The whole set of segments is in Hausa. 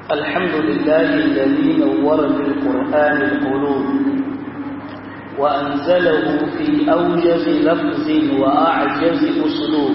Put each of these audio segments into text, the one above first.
الحمد لله الذي نور بالقرآن القلوب وأنزله في أوجز لفظ وأعجز أسلوب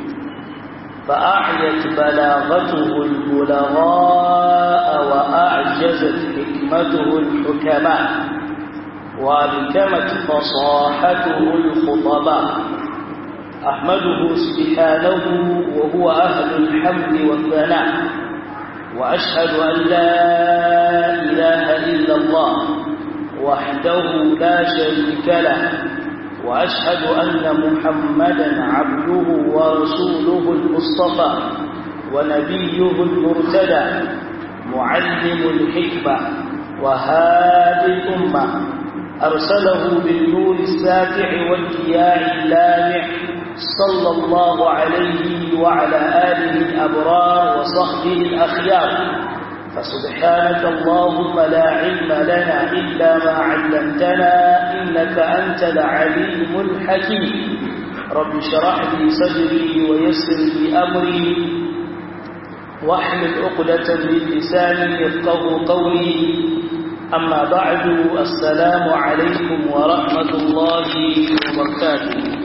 فأعيت بلاغته البلغاء وأعجزت حكمته الحكماء وأبكمت فصاحته الخطباء أحمده سبحانه وهو أهل الحمد والثناء وأشهد أن لا إله إلا الله وحده لا شريك له وأشهد أن محمدا عبده ورسوله المصطفى ونبيه المرتدى معلم الحكمة وهادي الأمة أرسله بالنور الساتع والكياع اللامع صلى الله عليه وعلى آله الأبرار وصحبه الأخيار فسبحانك اللهم لا علم لنا إلا ما علمتنا إنك أنت العليم الحكيم رب شرح لي صدري ويسر لي أمري واحمل عقدة من لساني يفقه قولي أما بعد السلام عليكم ورحمة الله وبركاته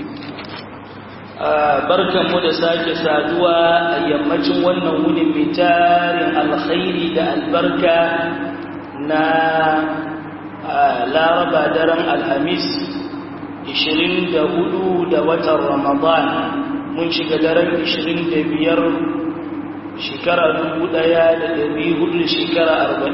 barkanmu da sake saduwa a yammacin wannan wunin mai tarin alkhairi da albarka na laraba daren alhamis 24 da watan ramadan mun shiga daren 25 shekara 1400 shekara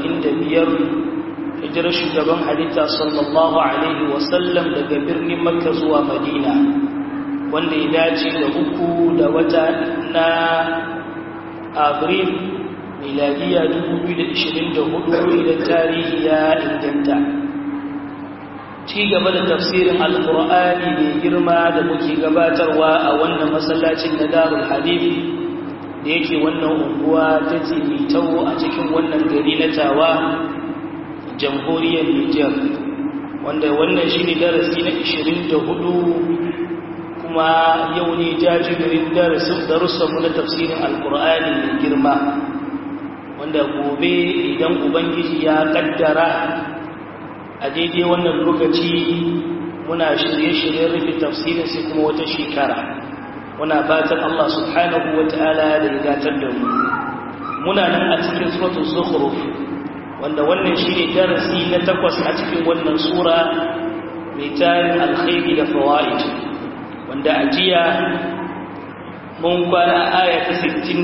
45 hijirar shugaban halitta sallallahu alaihi wasallam daga birnin makka zuwa madina wanda ya dace da uku da wata na abril miladiya 2024 idan tarihi ya inganta ci gaba da tafsirin alkur'ani mai girma da muke gabatarwa a wannan masallacin na darul hadith da yake wannan unguwa ta tsimitawo a cikin wannan gari na tawa jamhuriyar niger wanda wannan shi ne darasi na 24 kuma yau ne jajibirin darussanmu na tafsirin alkur'ani mai girma wanda gobe idan ubangiji ya kaddara a daidai wannan lokaci muna shirye-shiryen rufe tafsirin sai kuma wata shekara muna fatan Allah subhanahu wa ta'ala da ya gatar da mu muna nan a cikin suratul zukhruf wanda wannan shine darasi na takwas a cikin wannan sura mai tarin alkhairi da fawaid wanda a jiya mun kwana aya ta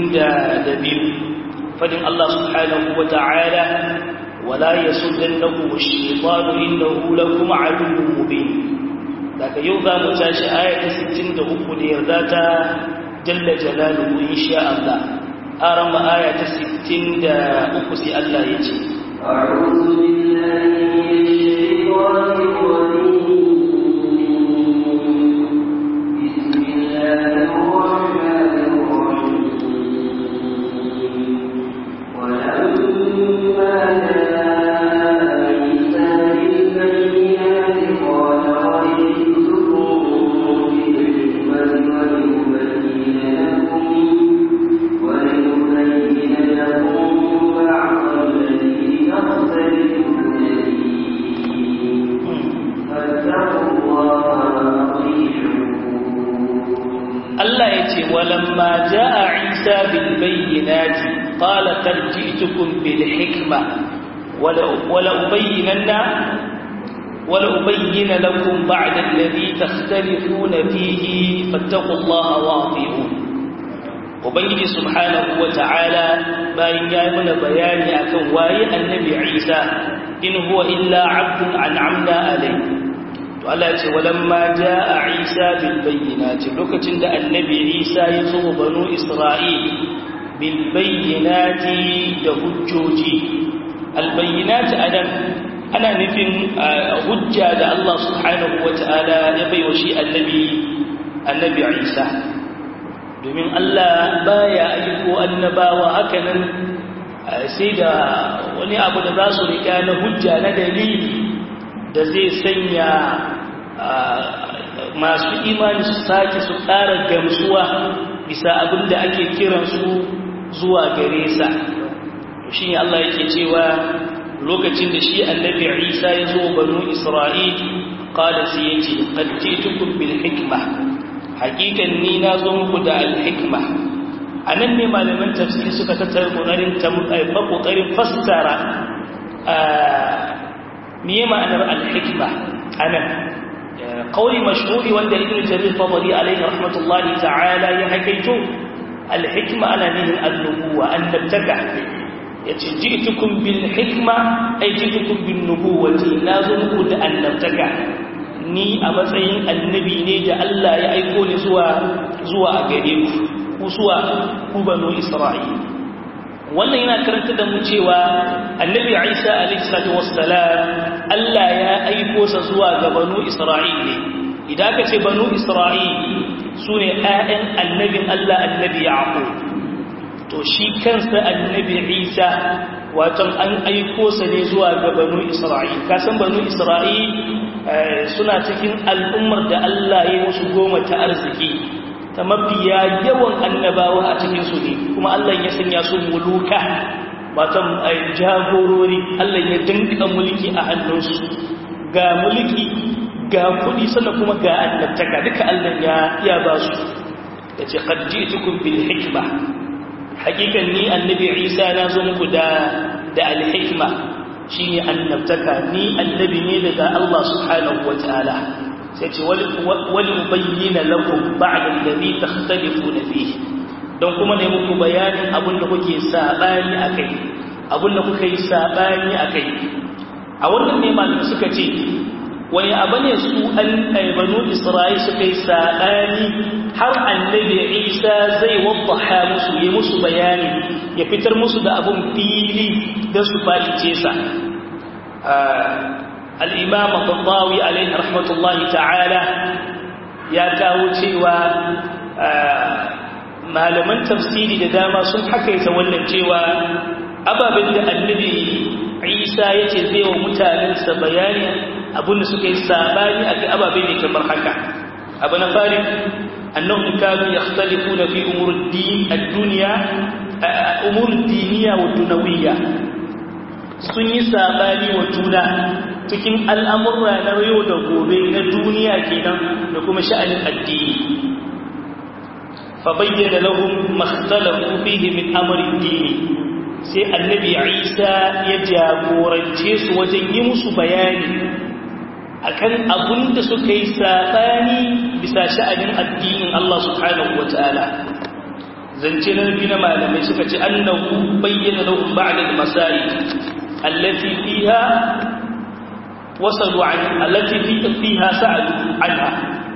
62 fadin Allah subhanahu wa ta'ala wala yasuddannakum ash-shaytanu innahu lakum aduwwun mubin daga yau za mu tashi aya ta 63 da yarda ta jalla jalaluhu insha Allah aran ma aya ta 63 sai Allah ya ce أعوذ بالله من الشيطان الرجيم بسم الله الرحمن الرحيم ولما جاء عيسى بالبينات قال وجئتكم بالحكمة ولأبين لكم ولأبين لكم بعض الذي تختلفون فيه فاتقوا الله وأطيعون Allah ya ce walamma jaa Isa bil bayyinati qala qad ji'tukum bil hikma wala wala ubayyinanna wala ubayyana lakum ba'da alladhi takhtalifuna fihi fattaqullaha wa ati'un ubangiji subhanahu wa ta'ala bayan ya yi mana bayani akan waye annabi Isa in huwa illa 'abdun an'amna alayhi to Allah ya ce walamma jaa Isa bil bayyinati lokacin da annabi Isa ya zo banu Isra'il bil bayyinati da hujjoji al bayyinati adan ana nufin hujja da Allah subhanahu wataala ya baiwa shi annabi annabi Isa domin Allah baya aiko annabawa hakanan sai da wani abu da za su rika na hujja na dalili da zai sanya masu imani su sake su ƙara gamsuwa bisa abin da ake kiransu zuwa gare sa shi ne Allah yake cewa lokacin da shi annabi Isa ya zo banu Isra'il qala sai yace qad jitukum bil hikma hakikan ni na zo muku da al hikma anan ne malaman tafsiri suka tattara kokarin ta kokarin fassara miye ma'anar al hikma anan قولي مشهور وند ابن جرير الطبري عليه رحمة الله تعالى يحكيته الحكمة أنا من النبوة أن نبتكع جئتكم بالحكمة أي جئتكم بالنبوة لازم قد أن نبتكع ni a matsayin annabi ne da Allah ya aiko ni zuwa zuwa a gare ku ku zuwa ku banu Isra'il wannan yana karanta da mu cewa annabi Isa alaihi salatu wassalam Allah ya aiko sa zuwa ga banu Isra'il ne idan ka ce banu Isra'il sune ƴaƴan annabin Allah annabi Yaqub to shi kansa annabi Isa wato an aiko sa ne zuwa ga banu Isra'il ka san banu Isra'il suna cikin al'ummar da Allah ya musu goma ta arziki ta mafiya yawan annabawa a cikinsu ne kuma Allah ya sanya su muluka watan jagorori Allah ya dinka mulki a hannunsu ga mulki ga kudi sannan kuma ga annabtaka duka Allah ya ya ba su ya ce qad ji'tukum bil hikma hakikan ni annabi Isa na zo muku da da al hikma shine annabtaka ni annabi ne daga Allah subhanahu wataala sai ce wali bayyana lakum ba'da alladhi takhtalifuna fihi don kuma ne muku bayanin abin da kuke sabani akai abin da kuka yi sabani akai a wannan ne malamin suka ce wani abu ne su an banu isra'il suka yi sabani har annabi isa zai waddaha musu yi musu bayani ya fitar musu da abun fili da su falice sa al'imam al-tattawi alaihi rahmatullahi ta'ala ya kawo cewa malaman tafsiri da dama sun hakaita wannan cewa ababen da annabi isa ya ce zai wa mutanensa bayani abinda suka yi sabani a kai ababe ne kamar haka abu na fari annahum kanu yakhtalifuna fi umur ad-dunya umur diniya wa dunawiyya sun yi sabani wa juna cikin al'amurra na yau da gobe na duniya kenan da kuma sha'anin addini fa bayyana lahum makhtalafu fihi min amri dini sai annabi Isa ya jagorance su wajen yi musu bayani akan abun da suka yi sabani bisa sha'anin addinin Allah subhanahu wataala zance na nabi na malamai suka ce annahu bayyana lahum ba'da al-masail التي فيها وصلوا عن التي فيها سألوا عنها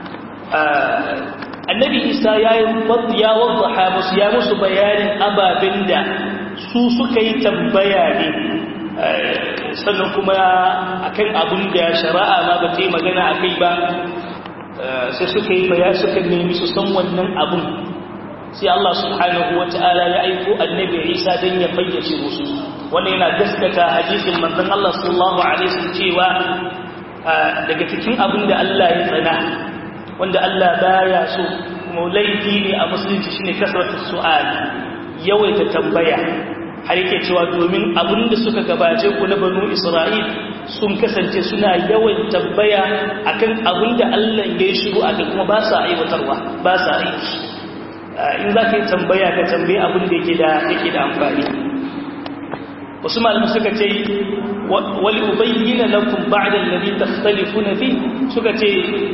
النبي إيسا يا وضحى بس يا مس بيان أبا بندا su suka yi tambaya ne sannan kuma akan abin da shari'a ma ba ta yi magana a kai ba sai suka yi baya suka nemi su san wannan abin sai Allah subhanahu wa ta'ala ya aiko annabi Isa don ya fayyace musu wannan yana gaskata hadisin manzon Allah sallallahu alaihi wasallam cewa daga cikin abin da Allah ya tsana wanda Allah baya so kuma laifi ne a musulunci shine kasratu su'al yawaita tambaya har yake cewa domin abin da suka gabace ku na banu Isra'il sun kasance suna yawan tambaya akan abin da Allah ya shigo akan kuma ba sa aiwatarwa ba sa aiki in za ka yi tambaya ka tambaye abin da yake da yake da amfani wasu malamu suka ce wali ubayyana lakum ba'da alladhi takhtalifuna fi suka ce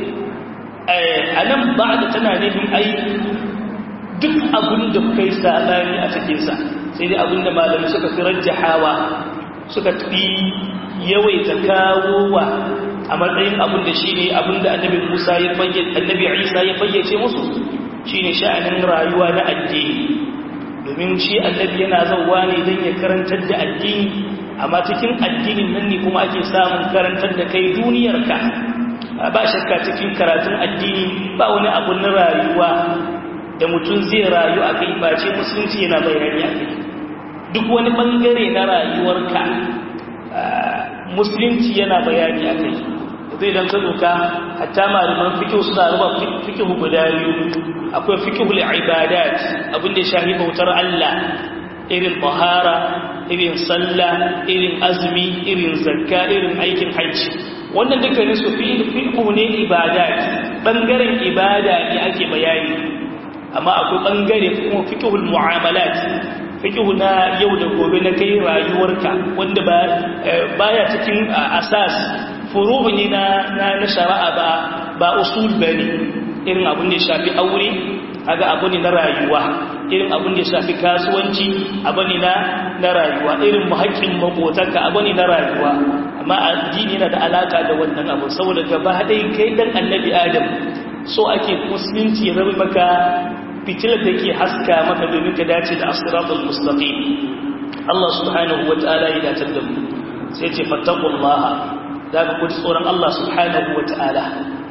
anan ba'da tana nufin ai duk abin da kuka yi sabani a cikin sa sai dai abin da malamu suka fi rajjahawa suka fi yawaita kawowa a matsayin abin da shine abin da annabi Musa ya fayyace annabi Isa ya fayyace musu shine sha'anin rayuwa na addini domin shi annabi yana zauwa ne don ya karantar da addini amma cikin addinin nan ne kuma ake samun karantar da kai duniyarka ba shakka cikin karatun addini ba wani abu na rayuwa da mutum zai rayu a kai face musulunci yana bayani a kai duk wani bangare na rayuwarka musulunci yana bayani a kai zai don ka hatta malaman fikihu suna ruba fikihu guda biyu akwai fikihul ibadat abinda shahi bautar Allah irin tahara irin sallah irin azumi irin zakka irin aikin hajji wannan dukkanin su fiqhu ne ibada bangaren ibada ne ake bayani amma akwai bangare kuma fiqhul mu'amalat fiqhu na yau da gobe na kai rayuwarka wanda ba baya cikin asas furu'u ne na na shari'a ba ba usul bane irin abin da ya shafi aure kaga abu ne na rayuwa irin abin da ya shafi kasuwanci abu ne na na rayuwa irin muhaƙƙin makotanka abu ne na rayuwa amma addini yana da alaka da wannan abu saboda gaba ɗaya kai dan annabi adam so ake musulunci ya zama maka fitilar da ke haska maka domin ka dace da asiratul mustaqim Allah subhanahu wa ta'ala ya dace da mu sai ce fattaqullaha da ka kuji tsoron Allah subhanahu wa ta'ala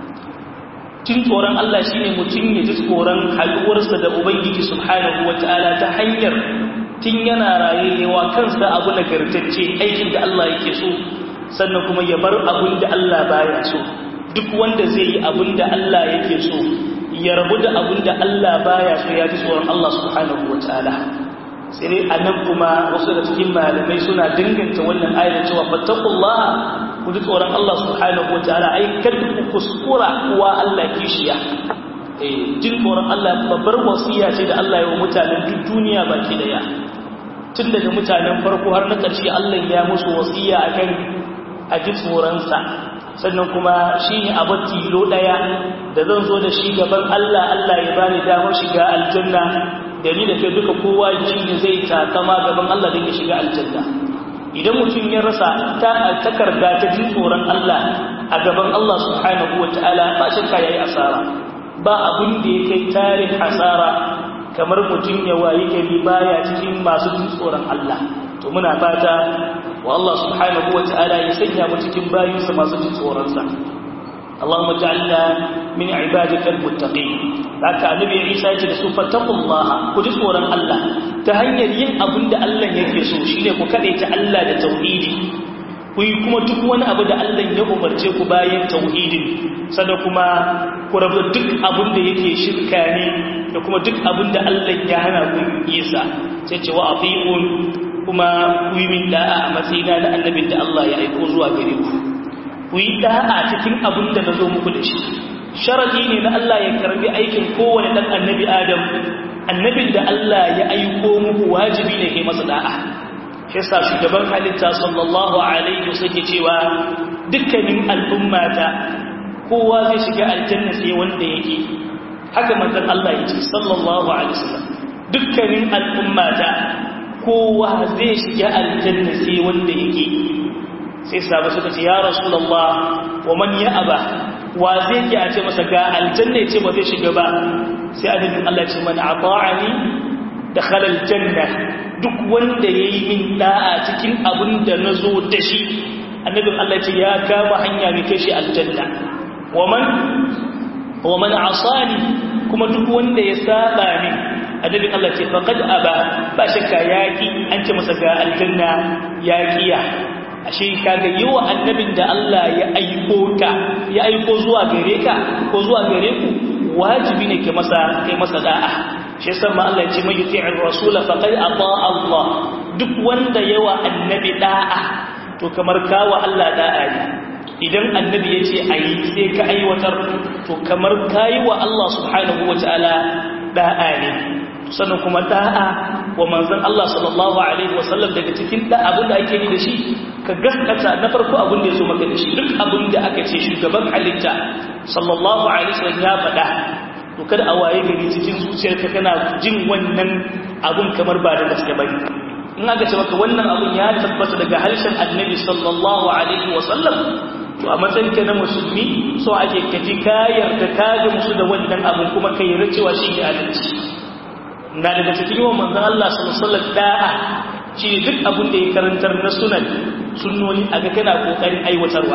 jin tsoron Allah shine mutum ya ji tsoron haluwarsa da ubangiji subhanahu wa ta'ala ta hanyar tun yana rayewa kansa abu nagartacce aikin da Allah yake so sannan kuma ya bar abin da Allah baya so duk wanda zai yi abin da Allah yake so ya rabu da abin da Allah baya so ya ji tsoron Allah subhanahu wa ta'ala sai dai a nan kuma wasu da cikin malamai suna danganta wannan ayar cewa fattakullaha ku ji tsoron Allah subhanahu wa ta'ala ai kada ku kuskura wa Allah kishiya eh jin tsoron Allah babbar wasiya ce da Allah ya wa mutanen duk duniya baki daya tun daga mutanen farko har na ƙarshe Allah ya musu wasiya akan a ji tsoronsa sannan kuma shi ne abu tilo ɗaya da zan zo da shi gaban Allah Allah ya bani damar shiga aljanna da ni da kai duka kowa shi ne zai takama gaban Allah don ya shiga aljanna idan mutum ya rasa ta takarda ta jin tsoron Allah a gaban Allah subhanahu wa ta'ala ba shakka yayi asara ba abin da ya kai tarin asara kamar mutum ya wayi gari baya cikin masu jin tsoron Allah to muna fata wa Allah subhanahu wa ta'ala ya sanya mu cikin bayinsa masu jin tsoronsa Allahumma ja'alna min ibadikal muttaqin haka annabi Isa ya ce da su fattaqullaha ku ji tsoron Allah ta hanyar yin abin da Allah yake so shine ku kadaita Allah da tauhidi ku yi kuma duk wani abu da Allah ya umarce ku bayan tauhidin sannan kuma ku rabu duk abin da yake shirka ne da kuma duk abin da Allah ya hana ku yi sa sai ce wa afiqun kuma ku yi min da'a a matsayina da annabin da Allah ya aiko zuwa gare ku ku yi da'a cikin abin da na zo muku da shi sharadi ne na Allah ya karbi aikin kowane dan annabi Adam annabin da Allah ya aiko muku wajibi ne kai masa da'a shi yasa shugaban halitta sallallahu alaihi wasallam cewa dukkanin al'ummata kowa zai shiga aljanna sai wanda yake haka manzon Allah ya ce sallallahu alaihi wasallam dukkanin al'ummata kowa zai shiga aljanna sai wanda yake sai sabu suka ce ya rasulullah wa man ya aba wa zai ki a ce masa ga aljanna ya ce ba zai shiga ba sai annabin Allah ce man ata'ani dakhala aljanna duk wanda yayi min da'a cikin abin da nazo da shi annabin Allah ce ya kama hanya mai kai shi aljanna wa man wa man asani kuma duk wanda ya saba min annabin Allah ce faqad aba ba shakka yaki an ce masa ga aljanna yaqiya ashe kaga yawa annabin da Allah ya aiko ka ya aiko zuwa gare ka ko zuwa gare ku wajibi ne ke masa kai masa da'a shi yasa ma Allah ya ce mai yuti'ir rasul faqad ata Allah duk wanda yawa annabi da'a to kamar kawa Allah da'a ne idan annabi ya ce ayi sai ka aiwatar to kamar kayi wa Allah subhanahu wataala da'a ne sannan kuma da'a wa manzon Allah sallallahu alaihi wasallam daga cikin da abin da ake yi da shi ka gaskata na farko abin da ya zo maka da shi duk abin da aka ce shugaban halitta sallallahu alaihi wasallam ya faɗa to kada a waye gari cikin zuciyarka kana jin wannan abun kamar ba da gaske bane in aka ce maka wannan abun ya tabbata daga harshen annabi sallallahu alaihi wasallam to a matsayinka na musulmi so ake kaji kayar da ka musu da wannan abun kuma kai racewa shi ne adalci na daga cikin yawan manzan Allah sallallahu da'a shi duk abin da ya karantar na sunan sunnoni a ga kana kokarin aiwatarwa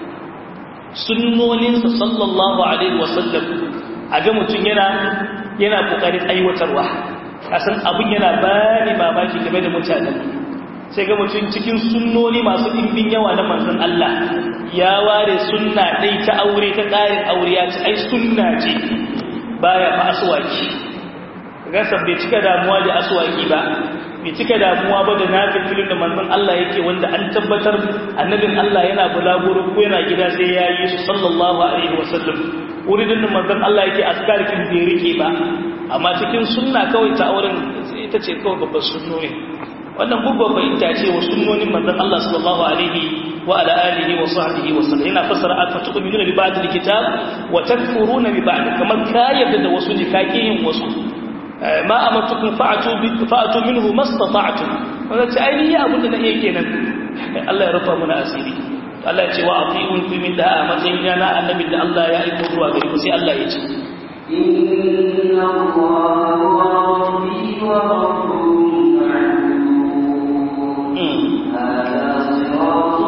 sunnoninsa sallallahu alaihi wasallam a ga mutum yana yana kokarin aiwatarwa kasan abin yana bani mamaki game da mutanen sai ga mutum cikin sunnoni masu ɗimbin yawa na manzan Allah ya ware sunna ɗai ta aure ta ƙarin aure ya ci ai sunna ce baya fa aswaki gasar bai cika damuwa da aswaki ba bai cika damuwa ba da nafilin da manzon Allah yake wanda an tabbatar annabin Allah yana bulaguro ko yana gida sai ya yi su sallallahu alaihi wasallam wurin da manzon Allah yake askarkin bai rike ba amma cikin sunna kawai ta auren ita ce kawai babbar sunnoni wannan babbar fahimta ce wa sunnonin manzon Allah sallallahu alaihi wa ala alihi wa sahbihi wa sallam yana fasara aka tu'minuna bi ba'd al-kitab wa takfuruna bi ba'd kamar ka yadda da wasu nikakiyin wasu ma amartukum fa'atu bi fa'atu minhu mastata'tum wannan ce ainihi abin da nake kenan Allah ya rufa mana asiri Allah ya ce wa atiun fi min da'a matsayin yana annabi da Allah ya aiko zuwa gare ku sai Allah ya ce إن الله ربي وربكم فاعبدوه هذا صراط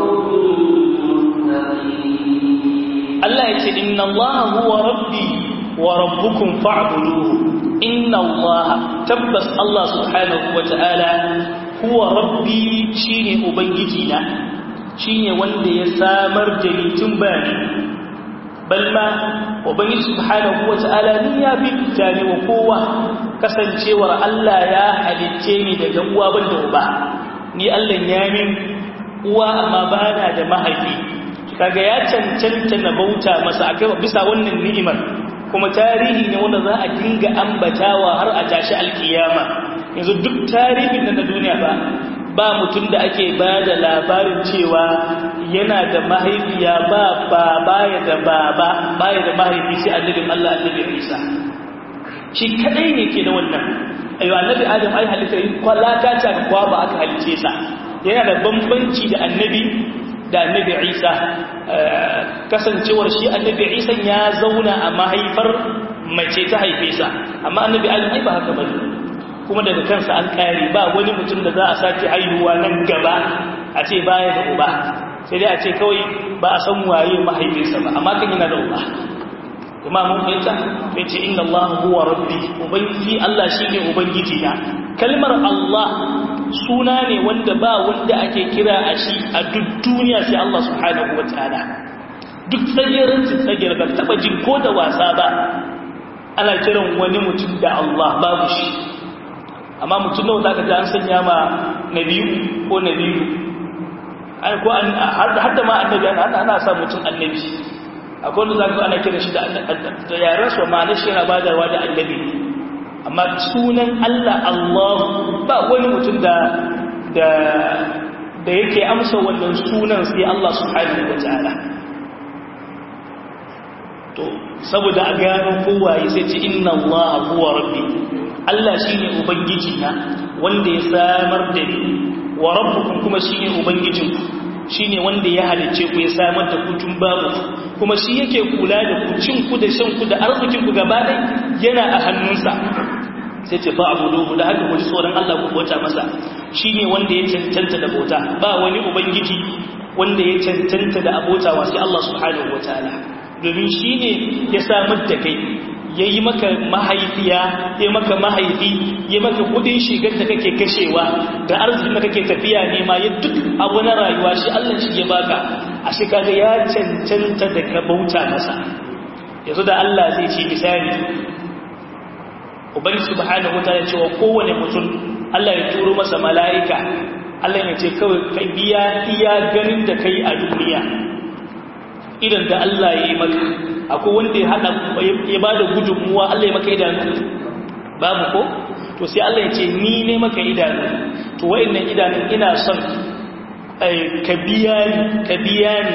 مستقيم Allah ya ce inna Allah huwa rabbi wa rabbukum fa'buduhu inna Allah tabbas Allah subhanahu wa ta'ala huwa rabbi shine ubangiji na shine wanda ya samar da ni tun bani balma ubangiji subhanahu wa ta'ala ni ya bi tare wa kowa kasancewar Allah ya halicce ni daga uwa banda uba ni Allah ya min uwa amma bana da mahaifi kaga ya cancanta na bauta masa akai bisa wannan ni'imar kuma tarihi ne wanda za a dinga ambatawa har a tashi alkiyama yanzu duk tarihin na duniya ba ba mutum da ake ba da labarin cewa yana da mahaifiya ba ba baya da baba baya da mahaifi sai annabin Allah annabi Isa shi kadai ne ke da wannan ayo annabi Adam ai halitta kwalata ta kwa ba aka halice sa yana da bambanci da annabi da annabi Isa kasancewar shi annabi Isa ya zauna a mahaifar mace ta haife sa amma annabi Adam ai ba haka bane kuma daga kansa an kare ba wani mutum da za a sake haihuwa nan gaba a ce baya da uba sai dai a ce kawai ba a san waye mahaifinsa ba amma kan yana da uba kuma mun fahimta sai ce inna Allah huwa rabbi ubangiji Allah shine ubangiji na kalmar Allah suna ne wanda ba wanda ake kira a shi a duk duniya sai Allah subhanahu wataala duk tsagerin su tsagir ba taba jin ko da wasa ba ana kiran wani mutum da Allah babu shi amma mutum nawa zaka ji an sanya ma nabiyu ko nabiyu ai ko an har da ma annabi ana sa mutum annabi akwai wanda zaka ana kira shi da da yaran su ma shi yana badarwa da annabi amma sunan Allah Allah ba wani mutum da da da yake amsa wannan sunan sai Allah subhanahu wataala to saboda a gano kowaye sai ce inna Allah huwa rabbi Allah shine ubangiji na wanda ya samar da ni wa rabbukum kuma shine ubangijinku shine wanda ya halice ku ya samar da ku tun babu kuma shi yake kula da ku cin ku da shan ku da arzikin ku gaba ɗaya yana a hannunsa sai ce fa'buduhu da haka ku ji tsoron Allah ku bauta masa shine wanda ya cancanta da bauta ba wani ubangiji wanda ya cancanta da abota wa sai Allah subhanahu wataala domin shine ya samar da kai ya yi maka mahaifiya ya maka mahaifi ya maka kudin shigar da kake kashewa da arzikin da kake tafiya nema ya duk abu na rayuwa shi Allah shi ya baka a shi kaga ya cancanta da ka bauta masa yanzu da Allah zai ce misali ubangi subhanahu wataala cewa kowane mutum Allah ya turo masa mala'ika Allah ya ce kawai ka biya iya ganin da kai a duniya idan da Allah ya yi maka akwai wanda ya hada ya bada gudunmuwa Allah ya maka idanu babu ko to sai Allah ya ce ni ne maka idanu to wayannan idanun ina son ka biya ni ka biya ni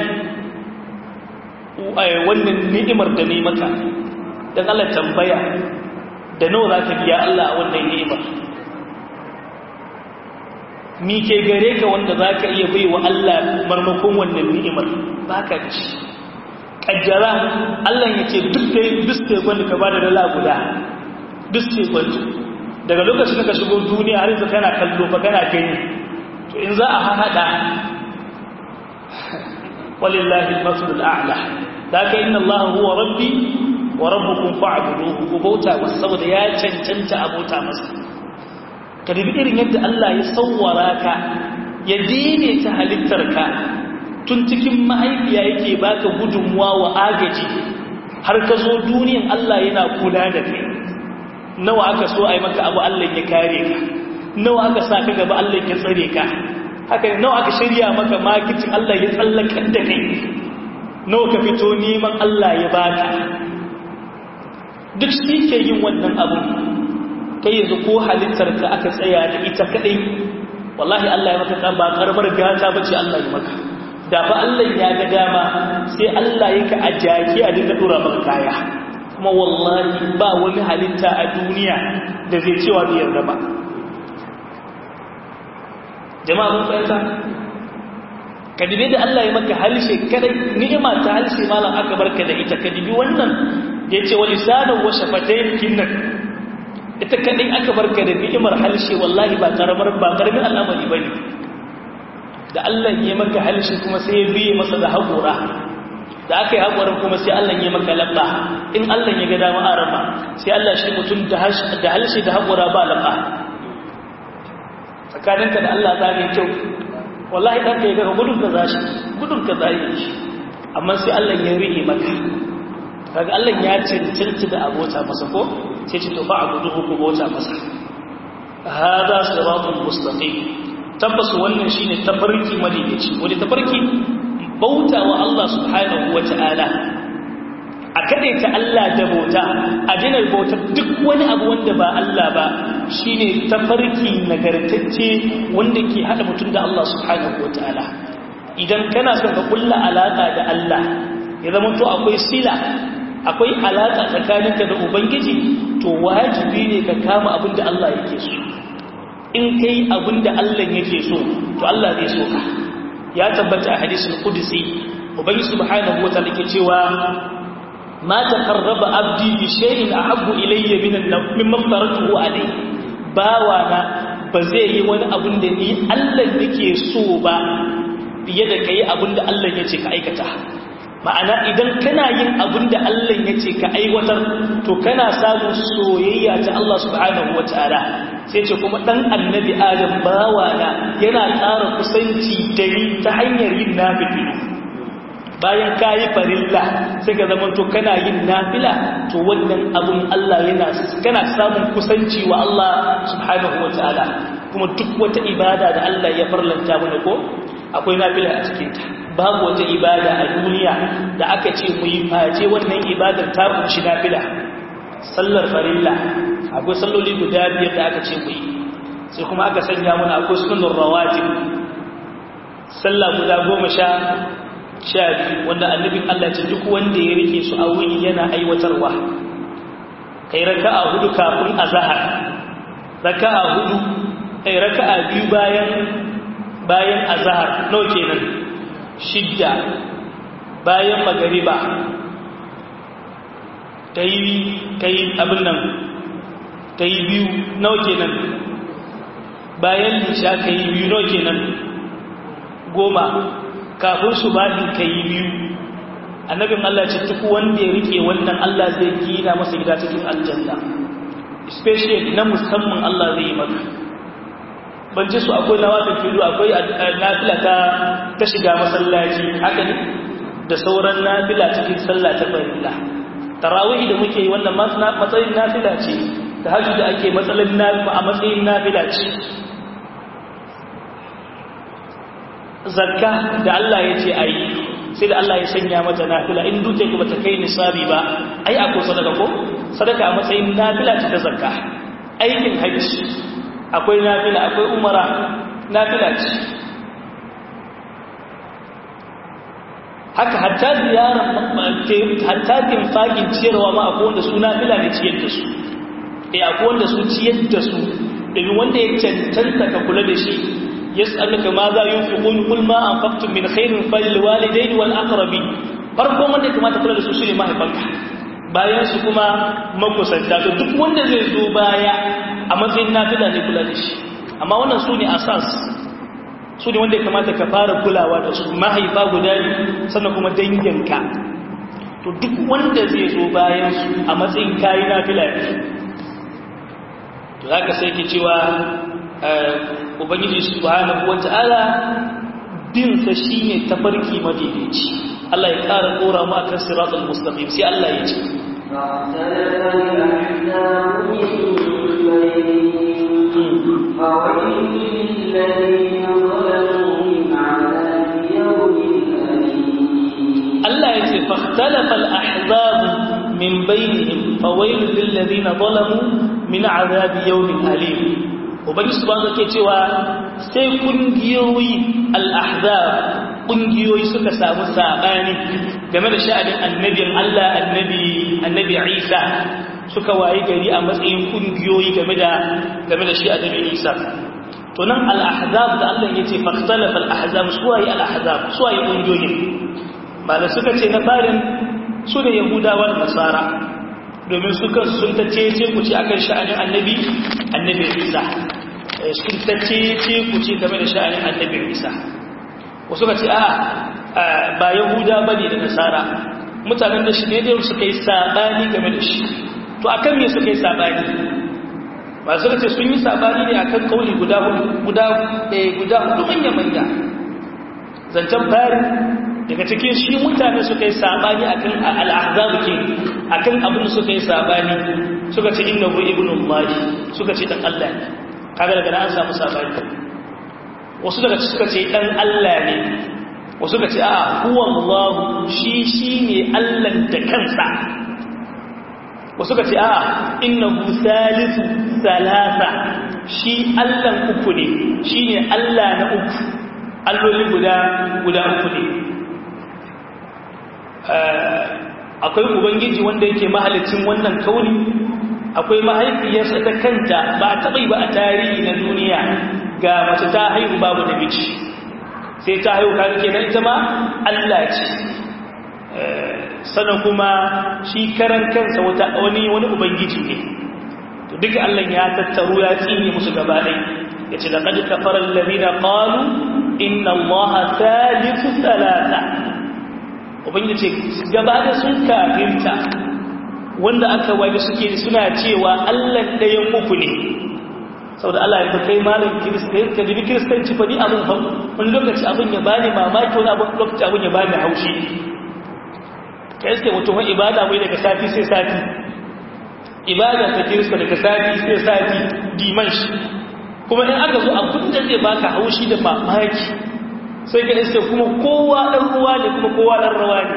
wannan ni'imar da ne maka dan Allah tambaya da nawa za ka biya Allah a wannan ni'imar mi ke gare ka wanda za ka iya bai wa Allah marmakon wannan ni'imar ba ka da shi ƙaddara Allah ya ce duk da duk tekun da ka ba da dala guda duk tekun daga lokacin da ka shigo duniya har yanzu kana kallo fa kana gani to in za a haɗa walillahi al-masalul a'la ka inna Allah huwa rabbi wa rabbukum fa'buduhu ku bauta masa saboda ya cancanta a bauta masa ka dubi irin yadda Allah ya sawwara ka ya daidaita halittarka tun cikin mahaifiya yake baka gudunmuwa wa agaji har ka zo duniyan Allah yana kula da kai nawa aka so a yi maka abu Allah ya kare ka nawa aka sa ka gaba Allah ya tsare ka haka ne nawa aka shirya maka makicin Allah ya tsallakar da kai nawa ka fito neman Allah ya baka duk shi ke yin wannan abu kai yanzu ko halittar ka aka tsaya da ita kadai wallahi Allah ya maka ba karbar gata bace Allah ya maka da fa Allah ya ga dama sai Allah yake a jaki a dinga dora maka kaya kuma wallahi ba wani halitta a duniya da zai cewa bai yarda ba jama'a mun fahimta ka dibe da Allah ya maka halshe kadai ni'ima ta halshe malam aka barka da ita ka dibi wannan da yace wa lisanan wa shafatayn kinnan ita kadai aka barka da ni'imar halshe wallahi ba karamar ba karamin al'amari bane da Allah ya maka halshe kuma sai ya biye masa da haƙura da aka yi haƙurin kuma sai Allah ya maka labba in Allah ya ga dama arama sai Allah shi mutum da halshe da haƙura ba labba tsakaninka da Allah za ne kyau wallahi ɗan ka yi gaka gudun ka za shi gudun ka za yi shi amma sai Allah ya riƙe maka kaga Allah ya cancanci da abota masa ko sai ce to fa a gudu ku bota masa hada siratul mustaqim tabbas wannan shine tafarki madaidaici wani tafarki bauta wa Allah subhanahu wata'ala a kadaita Allah da bauta a dinar bautar duk wani abu wanda ba Allah ba shine tafarki nagartacce wanda ke hada mutum da Allah subhanahu wata'ala idan kana son ka kulla alaka da Allah ya zama to akwai sila akwai alaka tsakaninka da ubangiji to wajibi ne ka kama abin da Allah yake so in kai abin da Allah yake so to Allah zai so ka ya tabbata a hadisul qudsi ubangi subhanahu wa ta'ala yake cewa ma taqarraba abdi bi shay'in ahabbu ilayya min mimma faratuhu alayhi bawa na ba zai yi wani abin da ni Allah yake so ba fiye da kai abin da Allah yace ka aikata ma'ana idan kana yin abin da Allah yace ka aiwatar to kana samun soyayya ta Allah subhanahu wa ta'ala sai ce kuma ɗan annabi adam bawana yana ƙara kusanci da ni ta hanyar yin nafili bayan ka yi farilla sai ka zama to kana yin nafila to wannan abun Allah yana kana samun kusanci wa Allah subhanahu wa ta'ala kuma duk wata ibada da Allah ya farlanta mana ko akwai nafila a cikin ta babu wata ibada a duniya da aka ce mu yi face wannan ibadar ta kunshi nafila sallar farilla akwai salloli guda biyar da aka ce yi sai kuma aka sanya mana akwai sunan rawatib sallah guda goma sha sha biyu wanda annabin Allah ce duk wanda ya rike su a wuni yana aiwatarwa kai raka'a hudu kafin azhar raka'a hudu kai raka'a biyu bayan bayan azhar nawa kenan shidda bayan magariba ta yi abin nan ta yi biyu nawa kenan bayan lisha ka yi biyu nawa kenan goma kafin su baɗin ka yi biyu annabin Allah ce duk wanda ya rike wannan Allah zai gina masa gida cikin aljanna especially na musamman Allah zai yi maka ban ce su akwai na wata filo akwai nafila ta ta shiga masallaci haka ne da sauran nafila cikin sallah ta farilla tarawih da muke yi wannan matsayin nafila ce ta hajji da ake matsalin nafila a matsayin nafila ce zakka da Allah ya ce a yi sai da Allah ya sanya mata nafila in duke ku bata kai nisabi ba ai akwai sadaka ko sadaka a matsayin nafila ce ta zakka aikin hajji akwai nafila akwai umara nafila ce haka hatta ziyarar hatta timfakin ciyarwa ma akwai wanda su nafila ne ciyar da su eh akwai wanda su ciyar da su domin wanda ya cancanta ka kula da shi yas'aluka ma za yunfiqun qul ma anfaqtum min khairin falil walidayni wal aqrabin farkon wanda ya kamata kula da su shine mahaifanka bayan su kuma makusanta to duk wanda zai zo baya a matsayin nafila ne kula da shi amma wannan su ne asas su ne wanda ya kamata ka fara kulawa da su mahaifa guda sannan kuma danginka to duk wanda zai zo bayan su a matsayin kayi nafila ne to za ka sai ke cewa ubangiji subhanahu wata'ala bin sa shine tafarki madaidaici Allah ya ƙara kora mu akan siratal mustaqim sai Allah ya ce فاختلف الأحزاب من بينهم فويل للذين ظلموا من عذاب يوم أليم Allah ya ce fahtalafa al-ahzab min bainihim fawailul lil ladina zalamu min azabi yawmin alim ubangi subhanahu ke cewa sai kungiyoyi al-ahzab kungiyoyi suka samu sabani game da sha'anin annabin Allah annabi annabi Isa suka wayi gari a matsayin kungiyoyi game da game da shi annabi Isa to nan al-ahzab da Allah yace fahtalafa al-ahzab suwayi al-ahzab suwayi kungiyoyin ba da suka ce na farin su da yahudawa da nasara domin suka sun ta cece ku ce akan sha'anin annabi annabi isa sun ta cece ku ce game da sha'anin annabi isa wasu ka ce a ba yahuda ba ne da nasara mutanen da shi ne da suka yi sabani game da shi to akan me suka yi sabani ba suka ce sun yi sabani ne akan kauli guda guda guda hudu manya-manya zancen farin daga cikin shi mutane suka yi sabani akan al'azabu ke akan abin suka yi sabani suka ce inna hu ibnullah suka ce dan Allah ne kaga daga nan an samu sabani wasu daga suka ce dan Allah ne wasu suka ce a huwa Allah shi shine Allah da kansa wasu suka ce a innahu salisu salasa shi Allah uku ne shine Allah na uku alloli guda guda uku ne akwai ubangiji wanda yake mahalicin wannan kauni akwai mahaifiyarsa ta kanta ba a taɓa ba a tarihi na duniya ga mace ta haihu babu namiji sai ta haihu kan kenan ita ma Allah ce sannan kuma shi karan kansa wata wani wani ubangiji ne to duka Allah ya tattaru ya tsine musu gaba ɗaya yace laqad kafara alladhina qalu inna allaha thalithu thalatha ubangiji gaba da sun kafinta wanda aka waje suke suna cewa Allah ɗayan uku ne saboda Allah ya kai malam kiristan ka jibi kiristanci fa ni abin hau wani lokaci abin ya bani mamaki wani abin lokaci abin ya bani haushi ka iske mutum wani ibada mai daga sati sai sati ibada ta kirista daga sati sai sati diman shi kuma in aka zo abin da zai baka haushi da mamaki sai ka iske kuma kowa ɗan ruwa ne kuma kowa ɗan rawa ne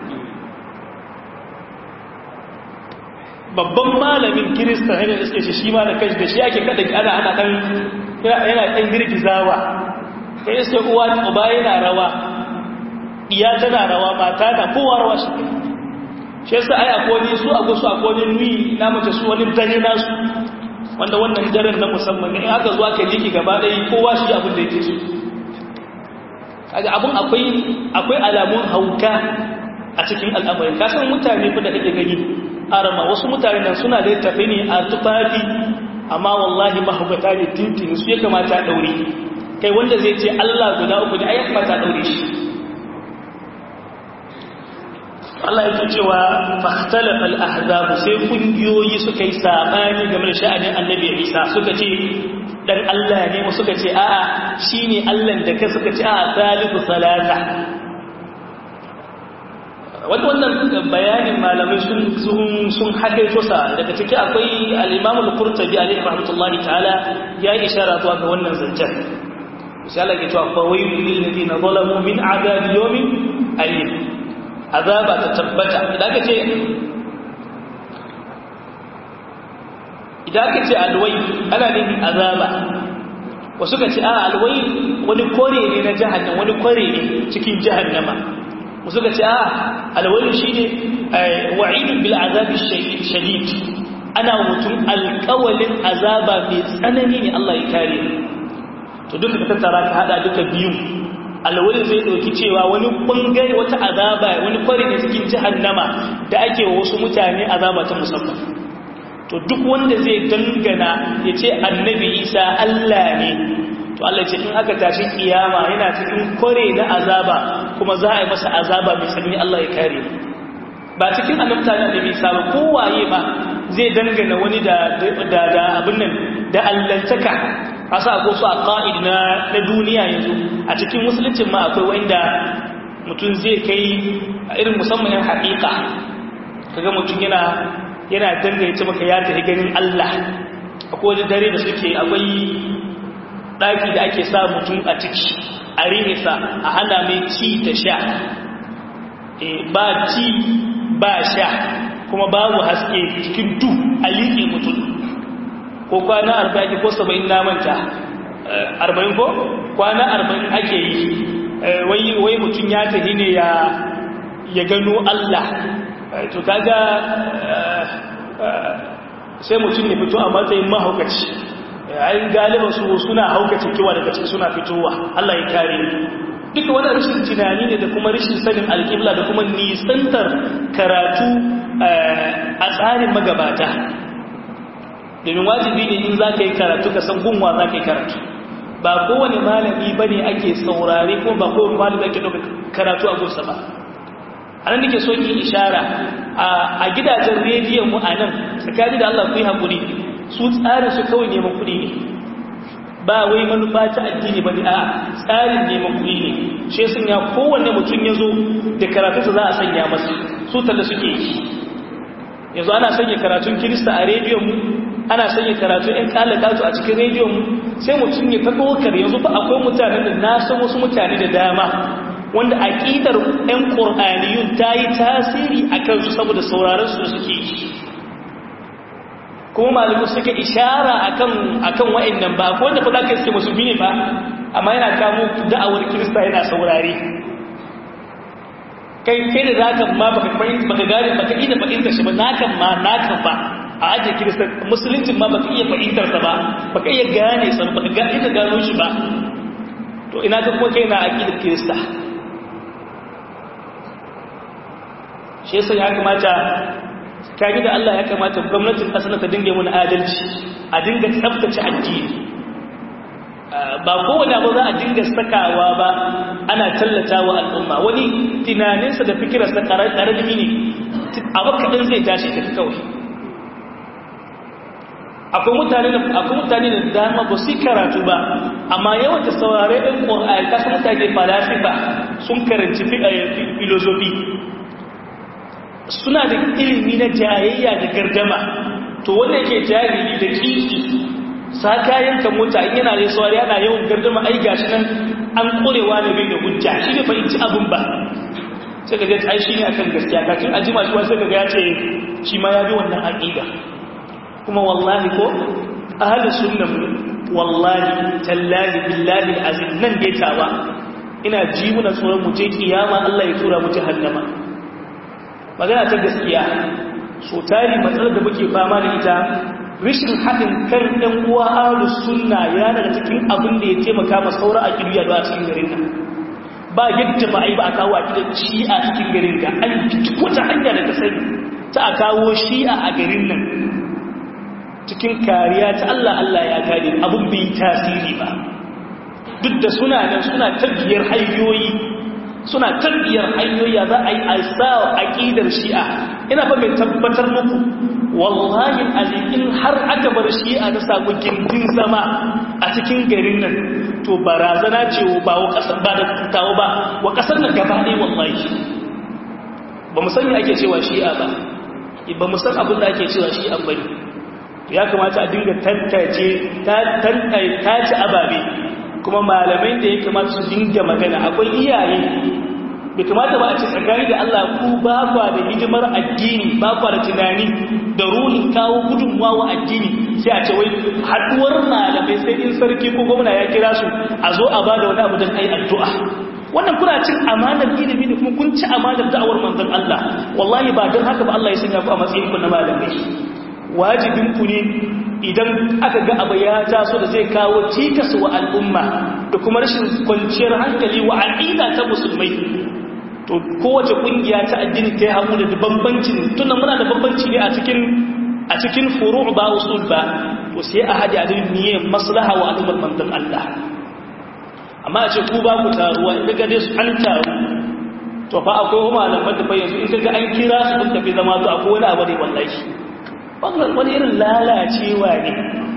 babban malamin kirista yana iske shi shi ma da kashi da shi ake kada ana ana ɗan yana ɗan girgizawa ka iske uwa ne uba yana rawa iya tana rawa mata na kowa rawa shi shi yasa ai akwai su a gusu akwai nui na mace su wani dare nasu wanda wannan daren na musamman ne in aka zuwa ka jiki gaba ɗaya kowa shi abin da yake so kaga abun akwai akwai alamun hauka a cikin al'amarin kasan mutane fa da kake gani arama wasu mutane nan suna da tafi ne a tufafi amma wallahi mahaukata ne tintin su ya kamata daure kai wanda zai ce Allah guda uku ne ai ya kamata daure shi Allah yake cewa fahtalafa al-ahzab sai kungiyoyi suka yi sabani game da sha'anin Annabi Isa suka ce dan Allah ne mu suka ce a'a shine Allah da ka suka ce a'a salihu salata wanda wannan bayanin malamai sun sun sun hakaito sa daga ciki akwai al-Imam al-Qurtubi alayhi rahmatullahi ta'ala ya yi ishara zuwa ga wannan zancen sai Allah ya ce fa waylul lil ladina zalamu min adhabi yawmin alim azaba ta tabbata idan ka ce idan ka ce alwai ana nufin azaba wasu ka ce a alwai wani kore ne na jahannama wani kore ne cikin jahannama wasu ka ce a alwai shi ne wa'idun bil azabi shadid ana mutum alkawalin azaba mai tsanani ne Allah ya kare to duka ka tattara ka hada duka biyu alwali zai ɗauki cewa wani ɓangare wata azaba wani kwari ne cikin jahannama da ake wa wasu mutane azaba ta musamman to duk wanda zai dangana ya ce annabi isa Allah ne to Allah ce in aka tashi kiyama yana cikin kware na azaba kuma za a yi masa azaba mai tsanani Allah ya kare ba cikin annabta na da bisa ba kowaye ba zai dangana wani da da abin nan da allantaka asa ko su a ƙa'id na duniya yanzu a cikin musuluncin ma akwai wanda mutum zai kai irin musamman yan haƙiƙa kaga mutum yana yana dangane maka ya tafi ganin Allah akwai wani dare da suke akwai ɗaki da ake sa mutum a ciki a rinisa a hana mai ci da sha ba ci ba sha kuma babu haske cikin du a liƙe mutum ko kwana arba'in ko saba'in namanta arba'in ko kwana arba'in ake yi wai mutum ya tafi ne ya gano Allah to kaga sai mutum ya fito a matsayin mahaukaci ayin galiban su suna haukace kiwa daga ciki suna fitowa Allah ya kare duka wani rashin tunani ne da kuma rashin sanin alƙibla da kuma nisantar karatu a tsarin magabata domin wajibi ne in za ka yi karatu ka san gunwa za ka yi karatu ba kowane malami ba ne ake saurare ko ba kowane malami ake ɗauka karatu a gunsa ba a nan nake son yi ishara a gidajen rediyon mu a nan tsakani da Allah ku yi haƙuri su tsarin su kawai neman kuɗi ne ba wai manufa ta addini ba ne a tsarin neman kuɗi ne shi sun ya kowanne mutum ya zo da karatunsa za a sanya masa su talla suke yi yanzu ana sanya karatun kirista a rediyon mu ana sanya karatun ‘yan kalakatu a cikin rediyon mu sai mutum ya ta ɗaukar yanzu ba akwai mutanen da na san wasu mutane da dama wanda aƙidar 'yan ƙor'aniyun ta yi tasiri a kansu saboda sauraron su suke yi kuma malamu suka ishara akan akan wa'annan ba ko wanda fada kai suke musulmi ne ba amma yana kamo da'awar kirista yana saurare kai kai da zaka ma baka fahimta baka gane baka iya fahimtar shi ba nakan ma nakan ba a ajiye kirista musuluncin ma baka iya fahimtar sa ba baka iya gane sa baka ga ita gano shi ba to ina ga kuma kai na aqidar kirista shi yasa ya kamata kage da Allah ya kamata gwamnatin kasar ta dinga mun adalci a dinga tsaftace addini ba kowane abu za a dinga sakawa ba ana tallata wa al'umma wani tunaninsa da fikirarsa ƙararrami ne abu kaɗan zai tashi tafi kawai akwai mutane da akwai mutane da dama ba su karatu ba amma yawan da saurare ɗin ƙwar'ayi kasu mutane falasifa sun karanci filozofi suna da ilimi na jayayya da gardama to wanda yake jahili da kiki sa kayan ka mota in yana da saurari yana yawan gardama ai gashi nan an korewa da bai da hujja shi ne fahimci abin ba sai ka ga ai shi ne akan gaskiya kafin a jima shi sai ka ga ya ce shi ma ya bi wannan aqida kuma wallahi ko ahlus sunnah wallahi tallahi billahi azim nan dai tawa ina ji muna tsoron mu je kiyama Allah ya tura mu jahannama magana ta gaskiya so tari matsalar da muke fama da ita rishin haɗin kan ɗan uwa ahlus sunna ya daga cikin abin da ya taimaka ma saura a kiriya da a cikin garin nan ba yadda ba a yi ba a kawo a gidan shi'a cikin garin ga an fiti wata hanya da ta sani ta a kawo shi'a a garin nan cikin kariya ta Allah Allah ya kare abin bai tasiri ba duk da suna nan suna tabbiyar hanyoyi suna tabbiyar hanyoyi za a yi a sa aƙidar shi'a ina fa mai tabbatar muku wallahi alikin har aka bar shi'a na samu gindin zama a cikin garin nan to barazana ce ba wa kasar ba da tawo ba wa kasar nan gaba ɗaya wallahi ba mu san ake cewa shi'a ba ba mu san abin da ake cewa shi'a ba ya kamata a dinga tantace tace ababe kuma malamai da ya kamata su dinga magana akwai iyaye bai kamata ba a ce tsakani da Allah ku ba kwa da hidimar addini ba kwa da tunani da ruhin kawo gudunmuwa wa addini sai a ce wai haduwar malamai sai in sarki ko gwamna ya kira su a zo a bada wani abu don ai addu'a wannan kuna cin amanar ilimi ne kuma kun ci amanar da'awar manzon Allah wallahi ba don haka ba Allah ya sanya ku a matsayin ku na malamai wajibin ku ne idan aka ga abu ya taso da zai kawo cikas wa al'umma da kuma rashin kwanciyar hankali wa aqida ta musulmai to kowace kungiya ta addini ta yi hamu da bambancin tunan muna da bambanci ne a cikin a cikin furu' ba usul ba to sai a hada da niyyar maslaha wa al'ummar manzon Allah amma a ce ku ba ku taruwa in ga dai su an taru to fa akwai malaman da fa yanzu in ga an kira su kun tafi zama to akwai wani abu ne wallahi wannan wani irin lalacewa ne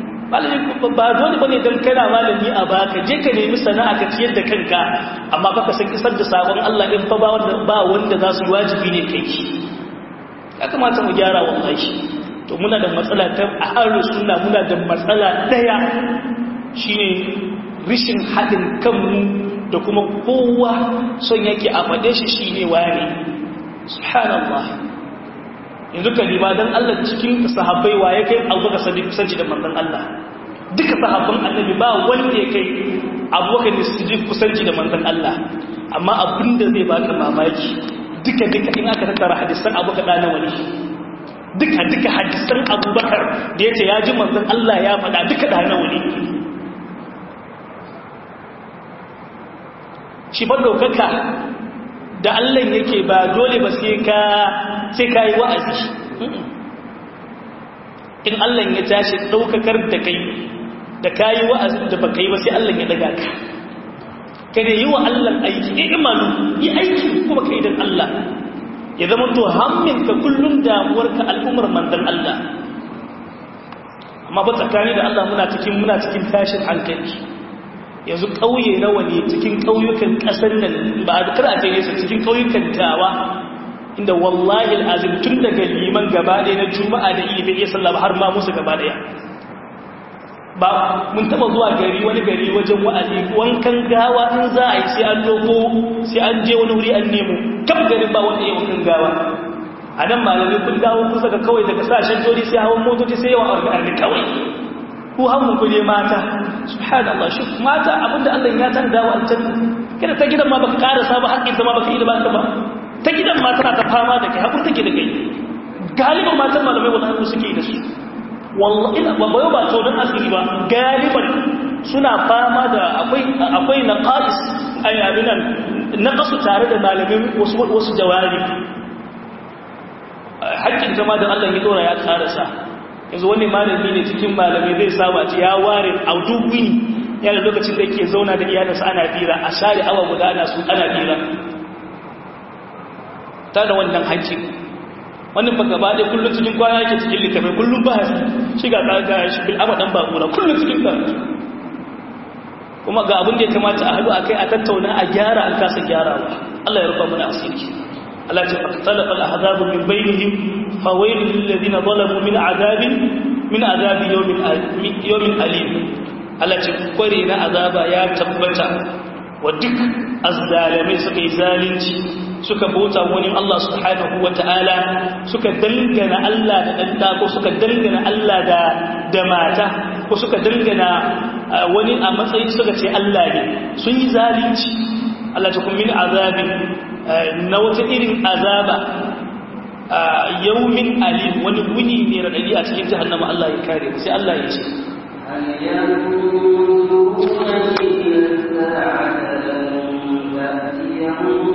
ba dole bane dan kana malami a baka je ka nemi sana'a ka ciyar da kanka amma baka san kisar da sabon Allah in fa ba wanda ba wanda za su wajibi ne kai ya kamata mu gyara wallahi to muna da matsala ta ahlus sunna muna da matsala daya shine rishin haɗin kanmu da kuma kowa son yake a faɗe shi shi ne ware subhanallah yanzu ka riba don Allah cikin sahabbai wa ya kai abubakar sadi kusanci da manzon Allah duka sahabban annabi ba wanda ya kai abubakar da su kusanci da manzon Allah amma abinda zai baka mamaki duka duka in aka tattara hadisan abubakar da nawa ne duka duka hadisan abubakar da ya ce ya ji manzon Allah ya faɗa duka da nawa ne shi ba ɗaukaka da Allah yake ba dole ba sai ka sai ka yi wa'azi in Allah ya tashi ɗaukakar da kai da ka yi wa'azin da ba ka yi ba sai Allah ya daga ka ka da yi wa Allah aiki ya imanu yi aiki kuma ka yi don Allah ya zama to hamminka kullum damuwarka al'ummar mandan Allah amma ba tsakani da Allah muna cikin muna cikin tashin hankali yanzu ƙauye nawa ne cikin ƙauyukan ƙasar nan ba a kar a ce nesa cikin ƙauyukan tawa inda wallahi al'azim tun daga liman gaba ɗaya na juma'a da iya bai iya sallah ba har ma musu gaba ɗaya ba mun taba zuwa gari wani gari wajen wa'azi wankan gawa in za a yi sai an loko sai an je wani wuri an nemo kam garin ba wanda ya wankan gawa a nan malamai kun dawo kusa ga kawai daga sashen jori sai hawan motoci sai yawan arga kawai ku hannun ku ne mata subhanallah shi mata abinda Allah ya tan dawo aljanna kada ta gidan ma baka karasa ba hakkin ta ma baka yi da ba ba ta gidan ma tana ta fama da kai hakuri take da kai galibin matan malamai wallahi suke da su wallahi ina ba bayo ba to don asiri ba galiban suna fama da akwai akwai naqais ay abinan naqasu tare da malamin wasu wasu jawabi hakkin jama'a da Allah ya dora ya karasa yanzu wani malami ne cikin malamai zai saba ce ya ware audubi yana lokacin da yake zauna da iyalinsa ana fira a share awa guda ana su ana fira ta da wannan hakkin wannan ba gaba ɗaya kullum cikin kwana yake cikin littafai kullum ba shi ga tsaga shi bil abadan ba kura kullum cikin karatu kuma ga abin da ya kamata a haɗu a kai a tattauna a gyara an kasa gyarawa Allah ya rufa mana asiri Allah ce faktalafa al-ahzabu min bainihim fa waylun lil ladina zalamu min adabin min adabi yawmin yawmin alim Allah ce kware na azaba ya tabbata wa duk azzalimai suka yi zalunci suka bauta wani Allah subhanahu wa ta'ala suka dangana Allah da ɗanta ko suka dangana Allah da da mata ko suka dangana wani a matsayin suka ce Allah ne sun yi zalunci Allah ta kuma min azabi na wata irin azaba yaumin alim wani guni ne raɗaɗi a cikin jahannama Allah ya kare sai Allah ya ce هل ينظرون إلى الساعة تأتيهم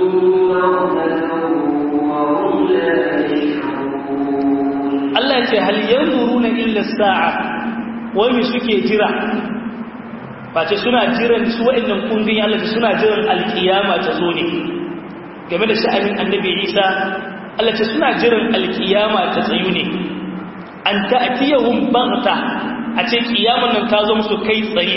Allah ce hal yanzuruna illa sa'a wai me suke jira ce suna jiran su wa'annan kungin Allah ce suna jiran alkiyama ta zo ne game da sha'anin annabi Isa Allah ce suna jiran alkiyama ta tsayu ne an ta'tiyahum baghta a ce kiyaman nan ta zo musu kai tsaye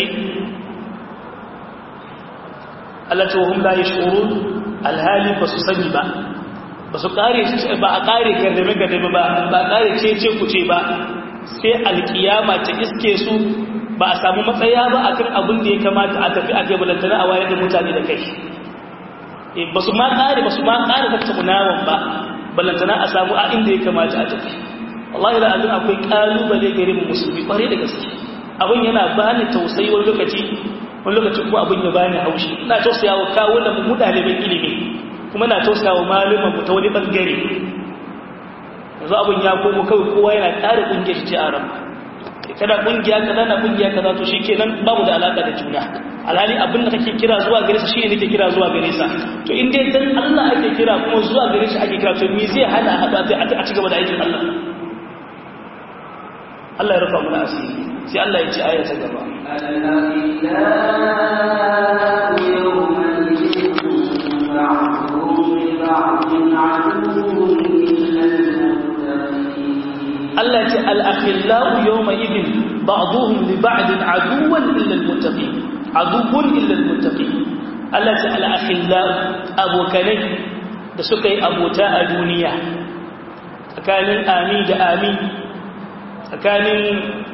Allah ce wa hum la yashurun alhali ba su sani ba ba su kare ba a kare gardame gardame ba ba a kare cece kuce ba sai alkiyama ta iske su ba a samu matsaya ba akan abin da ya kamata a tafi a kai balantana a wayar da mutane da kai ba su ma kare ba su ma kare tattaunawan ba balantana a samu a inda ya kamata a tafi wallahi da azin akwai kalubale gare mu musulmi kware da gaske abin yana bani tausayi wani lokaci wani lokaci kuma abin ya bani haushi ina tausaya wa kawo da mu ɗaliban ilimi kuma na tausaya wa malaman mu ta wani bangare yanzu abin ya komo kawai kowa yana ƙara ƙungiyar ce a ran kada ƙungiya kaza na ƙungiya kaza to shi kenan babu da alaƙa da juna alhali abin da kake kira zuwa gare sa shine nake kira zuwa gare sa to in dai dan Allah ake kira kuma zuwa gare shi ake kira to me zai hana hada a ci gaba da aikin Allah Allah ya rufa mana asiri sai Allah ya ci aya ta gaba Allah ce al-akhillahu yawma idin ba'dhum li ba'din aduwwan illa al-muttaqin aduwwan illa al-muttaqin Allah ce al-akhillahu abokanai da suka yi abota a duniya tsakanin amin da amin tsakanin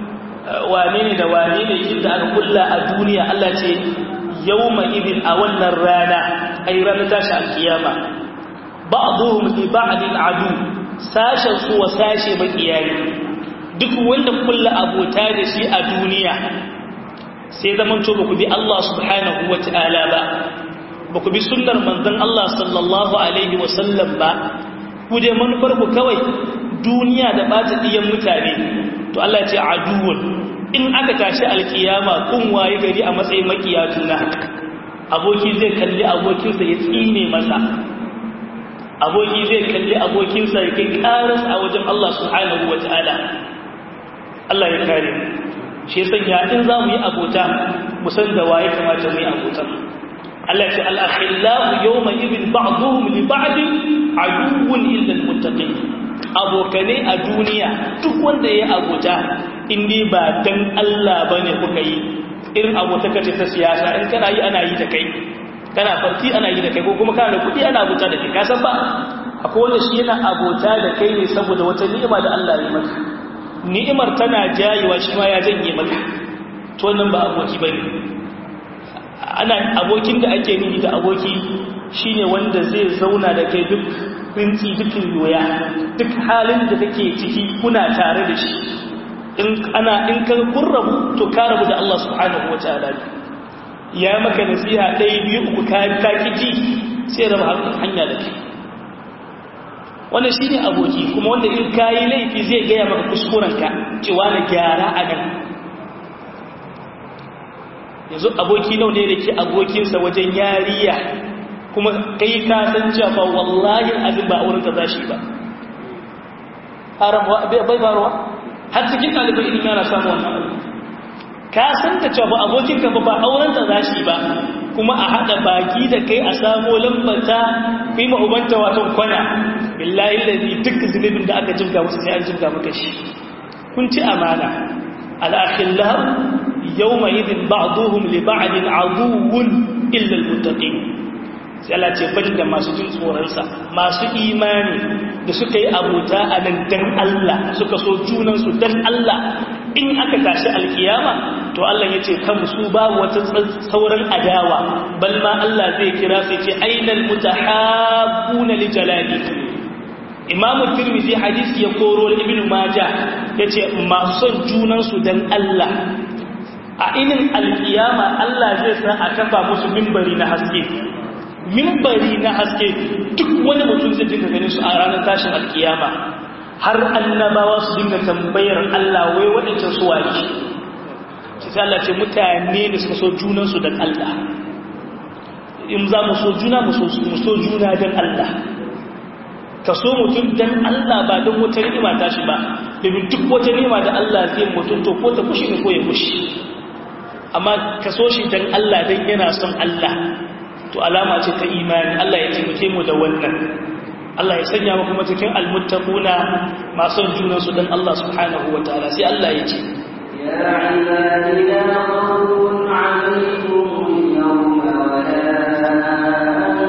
wane ne da wane ne inda aka kulla a duniya Allah ce yawma idin a wannan rana ai ranar tashi alkiyama ba'dhum li ba'din adu sashen su wa sashe makiyayi duk wanda kulla abota da shi a duniya sai zaman to ba ku bi Allah subhanahu wata'ala ba ba ku bi sunnar manzon Allah sallallahu alaihi wasallam ba ku dai manufar ku kawai duniya da bata diyan mutane to Allah ya ce aduwun in aka tashi alkiyama kun waye gari a matsayin makiya juna aboki zai kalli abokinsa ya tsine masa aboki zai kalli abokinsa ya kai karas a wajen Allah subhanahu wataala Allah ya kare shi sanya in za mu yi abota mu san da waye kamata mu yi abota Allah ce al-akhillahu yawma idin ba'dhum li ba'din aduwwun illa al-muttaqin abokane a duniya duk wanda ya abota indi ba dan Allah bane kuka yi irin abota kace ta siyasa in kana yi ana yi da kai kana farti ana yi da kai ko kuma kana da kudi ana abota da kai ka san ba akwai wanda shi yana abota da kai ne saboda wata ni'ima da Allah ya maka ni'imar tana jayewa shi ma ya janye maka to wannan ba aboki bane ana abokin da ake nufi da aboki shine wanda zai zauna da kai duk rinci dukkan yoya duk halin da kake ciki kuna tare da shi in ana in ka kurrabu to ka rabu da Allah subhanahu wataala ya maka nasiha ɗaya biyu uku ka ka kiji sai raba hanya da kai wannan shine aboki kuma wanda in kayi laifi zai gaya maka kuskurenka cewa na gyara a nan yanzu aboki nau ne da ke abokinsa wajen yariya kuma kai ka san cewa wallahi abin ba auren ka za shi ba haram bai faruwa har cikin ɗalibai ilimi yana samu wannan abu ka san da cewa abokin ka ba auren ka za shi ba kuma a haɗa baki da kai a samo lambata kai ma ubanta wato kwana billahi lalzi duk zunubin da aka jimga musu sai an jimga maka shi kun ci amana al-akhillah yawma idin ba'duhum li ba'din aduwwun illa al-muttaqin sai Allah ce bari da masu jin tsoronsa masu imani da suka yi abota a nan dan Allah suka so junansu dan Allah in aka tashi alkiyama to Allah ya ce kan su babu wata sauran adawa bal ma Allah zai kira sai ce ainal mutahabbuna li jalali Imam Tirmidhi hadisi ya koro Ibn Majah yace masu son junansu dan Allah a inin alkiyama Allah zai sa a kafa musu mimbari na haske mimbari na haske duk wani mutum zai dinga ganin su a ranar tashin alkiyama har annabawa su dinga tambayar Allah wai waɗancan su waje sai Allah ce mutane ne suka so junansu don Allah in za mu so juna mu so juna don Allah ka so mutum don Allah ba don wata ni'ima tashi ba domin duk wata ni'ima da Allah zai mutum to ko ta kushi ne ko ya kushi amma ka so shi don Allah don yana son Allah to alama ce ta imani Allah ya taimake mu da wannan Allah ya sanya mu kuma cikin almuttaquna masu junan su dan Allah subhanahu wataala sai Allah ya ce ya ibadi la khawfun alaykum yawma wa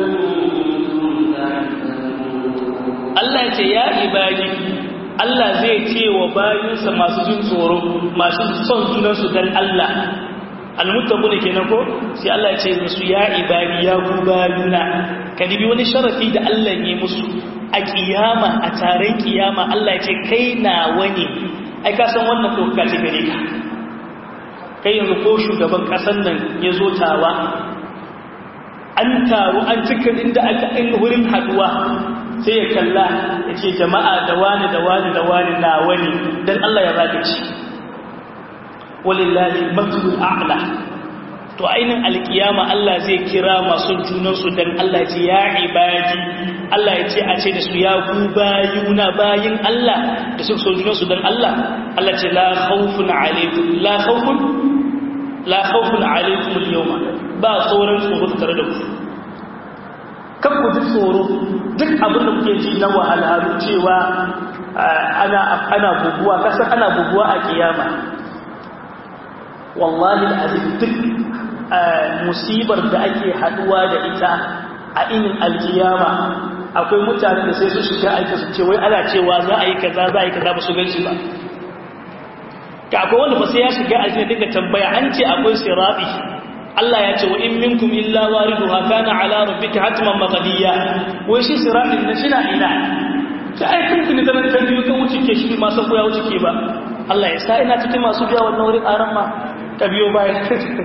Allah ya ce ya ibadi Allah zai ce wa bayinsa masu jin tsoro masu son junan su dan Allah almuttaku ne kenan ko sai Allah ya ce musu ya ibadi ya ku bayuna ka dibi wani sharafi da Allah ya musu a kiyama a taron kiyama Allah ya ce kai na wani ai ka san wannan doka ce gare ka kai yanzu ko shugaban kasan nan ya zo tawa an taru an cika inda aka in wurin haduwa sai ya kalla ya ce jama'a da wani da wani da wani na wani dan Allah ya zaka ci walillahi mazlul a'la to ainin alkiyama Allah zai kira masu junansu dan Allah ya ce ya ibadi Allah ya ce a ce da su ya ku bayuna bayin Allah da su so junansu dan Allah Allah ce la khawfun alaykum la khawfun la khawfun alaykum al-yawma ba tsoron tsoro tare da ku kan ku ji tsoro duk abin da kuke ji na wahalhalu cewa ana ana buguwa kasan ana buguwa a kiyama wallahi al'azim duk musibar da ake haduwa da ita a inin alkiyama akwai mutane da sai su shiga aika su ce wai ana cewa za a yi kaza za a yi kaza ba su gan shi ba ka akwai wanda ba sai ya shiga aljanna dinga tambaya an ce akwai sirabi Allah ya ce wa in minkum illa wariduha kana ala rabbika hatman maqdiya wai shi sirabin na shi na ina ta ai kun kuni zaman kan biyu kan wuce ke shi ma san ko ya wuce ke ba Allah ya sa ina cikin masu biya wannan wurin aran ma ka biyo baya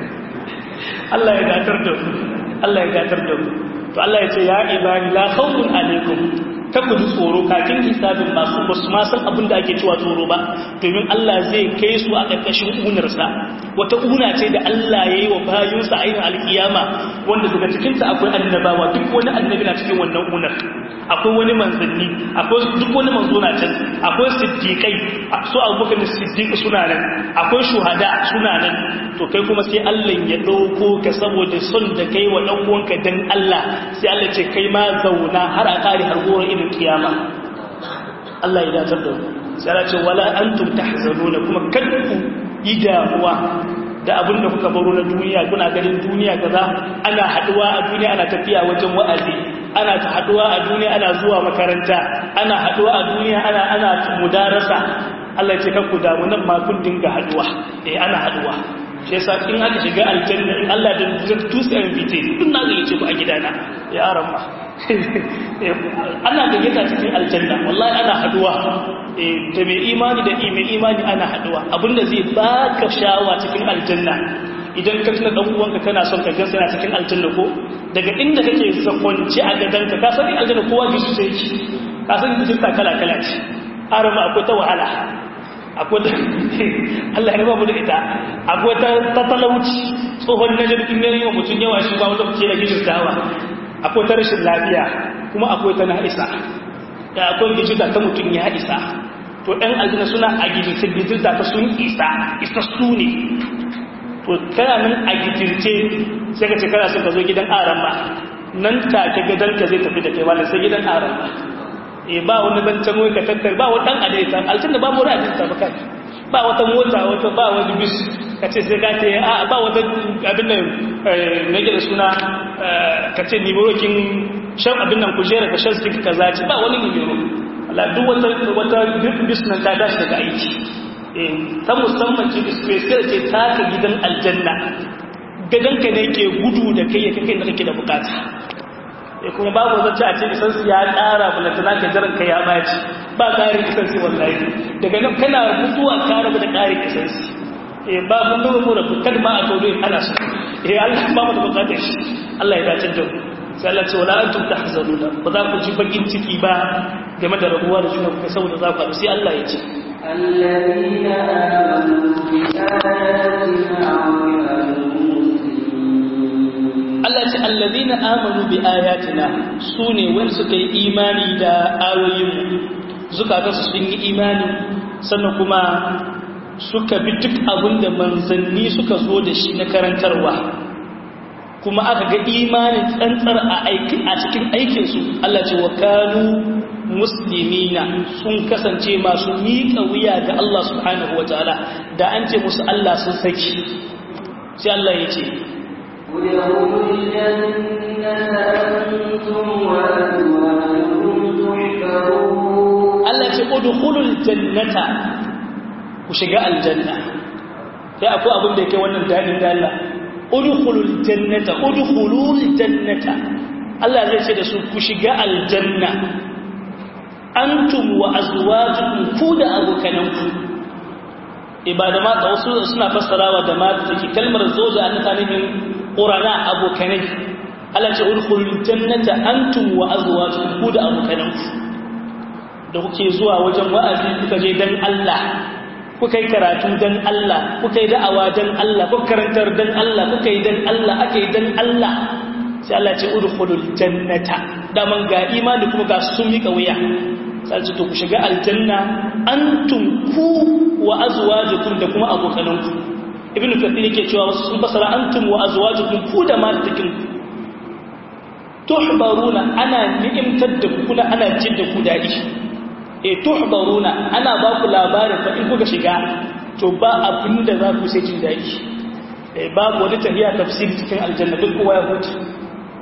Allah ya gatar da mu Allah ya gatar da mu to Allah ya ce ya ibani la khawfun alaikum ta ku tsoro kakin hisabin masu ba su ma san abin da ake cewa tsoro ba domin Allah zai kai su a ƙarƙashin unarsa wata una ce da Allah ya yi wa bayinsa a yin alƙiyama wanda daga cikinta akwai annabawa duk wani annabi na cikin wannan unar akwai wani manzanni akwai duk wani manzo na can akwai siddiƙai su abubakar siddiƙi suna nan akwai shuhada suna nan to kai kuma sai Allah ya ɗauko ka saboda son da kai wa ɗan uwanka dan Allah sai Allah ce kai ma zauna har a ƙari har goro irin kiyama Allah ya datar da sai Allah ce wala antum tahzanuna kuma kadku yi damuwa da abin da kuka baro na duniya kuna ganin duniya kaza ana haduwa a duniya ana tafiya wajen wa'azi ana ta haduwa a duniya ana zuwa makaranta ana haduwa a duniya ana ana mudarasa Allah ya ce kanku damu nan ma kun dinga haduwa eh ana haduwa shi yasa in aka shiga aljanna in Allah da zai tusa invite duk na gayyace ku a gidana ya aran ma ana gayyata cikin aljanna wallahi ana haduwa da mai imani da mai imani ana haduwa abinda zai baka shawa cikin aljanna idan ka tuna dan uwanka kana son ka gansa yana cikin aljanna ko daga inda kake sakonci a gadanka ka san aljanna kowa gishi sai ki ka san gishi ta kala kala ce arama akwai ta wahala akwai ta Allah ya babu da ita akwai ta talauci tsohon najar in yayi wa mutum yawa shi ba wanda kuke da gishin dawa akwai ta rashin lafiya kuma akwai ta na'isa da akwai gijirta ta mutum ya isa to ɗan aljanna suna a gijirce gijirta ta sun isa isa su ne to kana nan a gijirce sai ka ce kana sun ka zo gidan aran ba nan take gadon ka zai tafi da kai wani sai gidan aran ba e ba wani zancen wai ka tattar ba wani ɗan adaita aljanna ba mu ra'ajin ta baka ba wata mota wata ba wani bis ka ce sai ka ce a ba wata abin nan nage da suna ka ce nimerokin shan abin nan kujera ka shan stick ka zaci ba wani nimero Allah duk wata wata bis nan ta dashi daga aiki ta musamman ce special ce ta ka gidan aljanna gadanka ne ke gudu da kai ya kai da kake da bukata ya kuma babu zance a ce isansu ya ƙara bulantana ka jiran ka ya baci ba ƙarin isansu wallahi daga nan kana mutuwa ka rabu da ƙarin isansu eh ba mun duba mu da kan ma a tauri ana su eh Allah ba mu da bukatar shi Allah ya dace da mu sai Allah ce wala antum tahzanuna ba za ku ji bakin ciki ba game da rabuwa da juna kuka saboda za ku sai Allah ya ce الذين آمنوا بآياتنا Allah ce allazina amanu bi ayatina sune wanda suka yi imani da ayoyin zukatansu sun yi imani sannan kuma suka bi duk abin da manzanni suka zo da shi na karantarwa kuma aka ga imanin tsantsar a aiki a cikin aikinsu Allah ce wa kanu muslimina sun kasance masu miƙa wuya ga Allah subhanahu wataala da an ce musu Allah sun saki sai Allah ya ce ادخلوا الجنة أنتم وأزواجكم تحبرون Allah ce udkhulul jannata ku shiga aljanna sai akwai abin da yake wannan dadin da Allah udkhulul jannata udkhulul jannata Allah zai ce da su ku shiga aljanna antum wa azwajukum ku da abokananku ibada ma da wasu suna fassarawa da ma take kalmar zoja an ta nufin qurana abokanai Allah ce udkhulul jannata antum wa azwajukum ku da abokananku da kuke zuwa wajen wa'azi kuka je dan Allah kuka yi karatu dan Allah kuka yi da'awa dan Allah kuka karantar dan Allah kuka yi dan Allah aka yi dan Allah sai Allah ce udkhulul jannata daman ga imani kuma ga sun mika wuya sai ce to ku shiga aljanna antum ku wa azwajukum da kuma abokananku ibnu kathir yake cewa wasu sun fasara antum wa azwajukum ku da matakin tuhbaruna ana ni'imtar da ku kuna ana jin da ku dadi e tuhbaruna ana ba ku labarin fa in kuka shiga to ba abin da za ku sai jin daɗi e babu wani tafiya tafsiri cikin aljanna duk kowa ya huce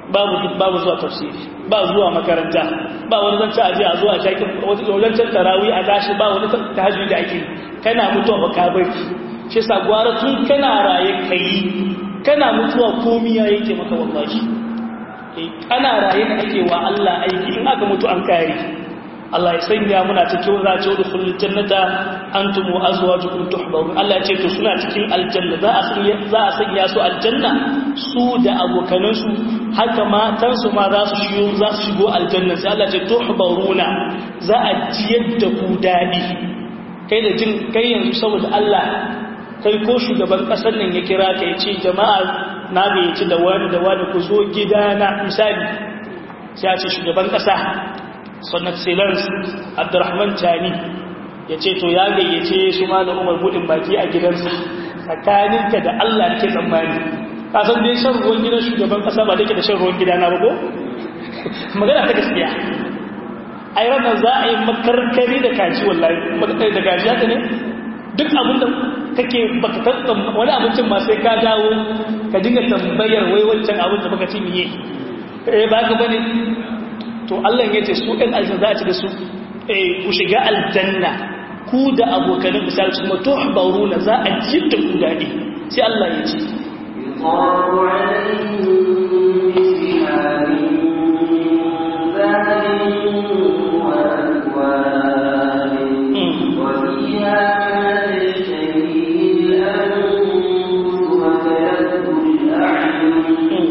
babu babu zuwa tafsiri ba zuwa makaranta ba wani zance aje a zuwa shaki wajen tarawih a tashi ba wani tahajjud da ake kana mutuwa ba ka bari shi sa gwara tun kana raye kai kana mutuwa komiya yake maka wallahi ana raye da ake wa Allah aiki in aka mutu an kare Allah ya sanya muna cikin zace da kullun jannata antum wa azwajukum tuhbarun Allah ya ce to suna cikin aljanna za a sanya za a sanya su aljanna su da abokanan su haka matan su ma za su shigo za su shigo aljanna sai Allah ya ce tuhbaruna za a jiyar da ku dadi kai da jin kai yanzu saboda Allah kai ko shugaban kasar nan ya kira ka ya ce jama'a na gayyaci da wani da wani ku zo gidana misali sai a ce shugaban kasa sannan silence abdurrahman tani ya ce to ya gayyace su ma da umar budin baki a gidansa tsakaninka da allah ke tsammani kasan dai shan ruwan gidan shugaban kasa ba da ke da shan ruwan gidana ba ko magana ta gaskiya a yi ranar za a yi makarkari da kaji wallahi da kaji haka ne duk abin da kake baka tattan wani abincin ma sai ka dawo ka dinga tambayar wai wancan abin da baka ci miye eh ba ka bane to Allah ya ce su ɗan aljanna za a ci da su eh ku shiga aljanna ku da abokanin misali su kuma tuhbaruna za a ji da ku dadi sai Allah ya ce يطاف عليهم بسحاب ذهب وأكواب وفيها ما تشتهيه الأنفس وتلذ الأعين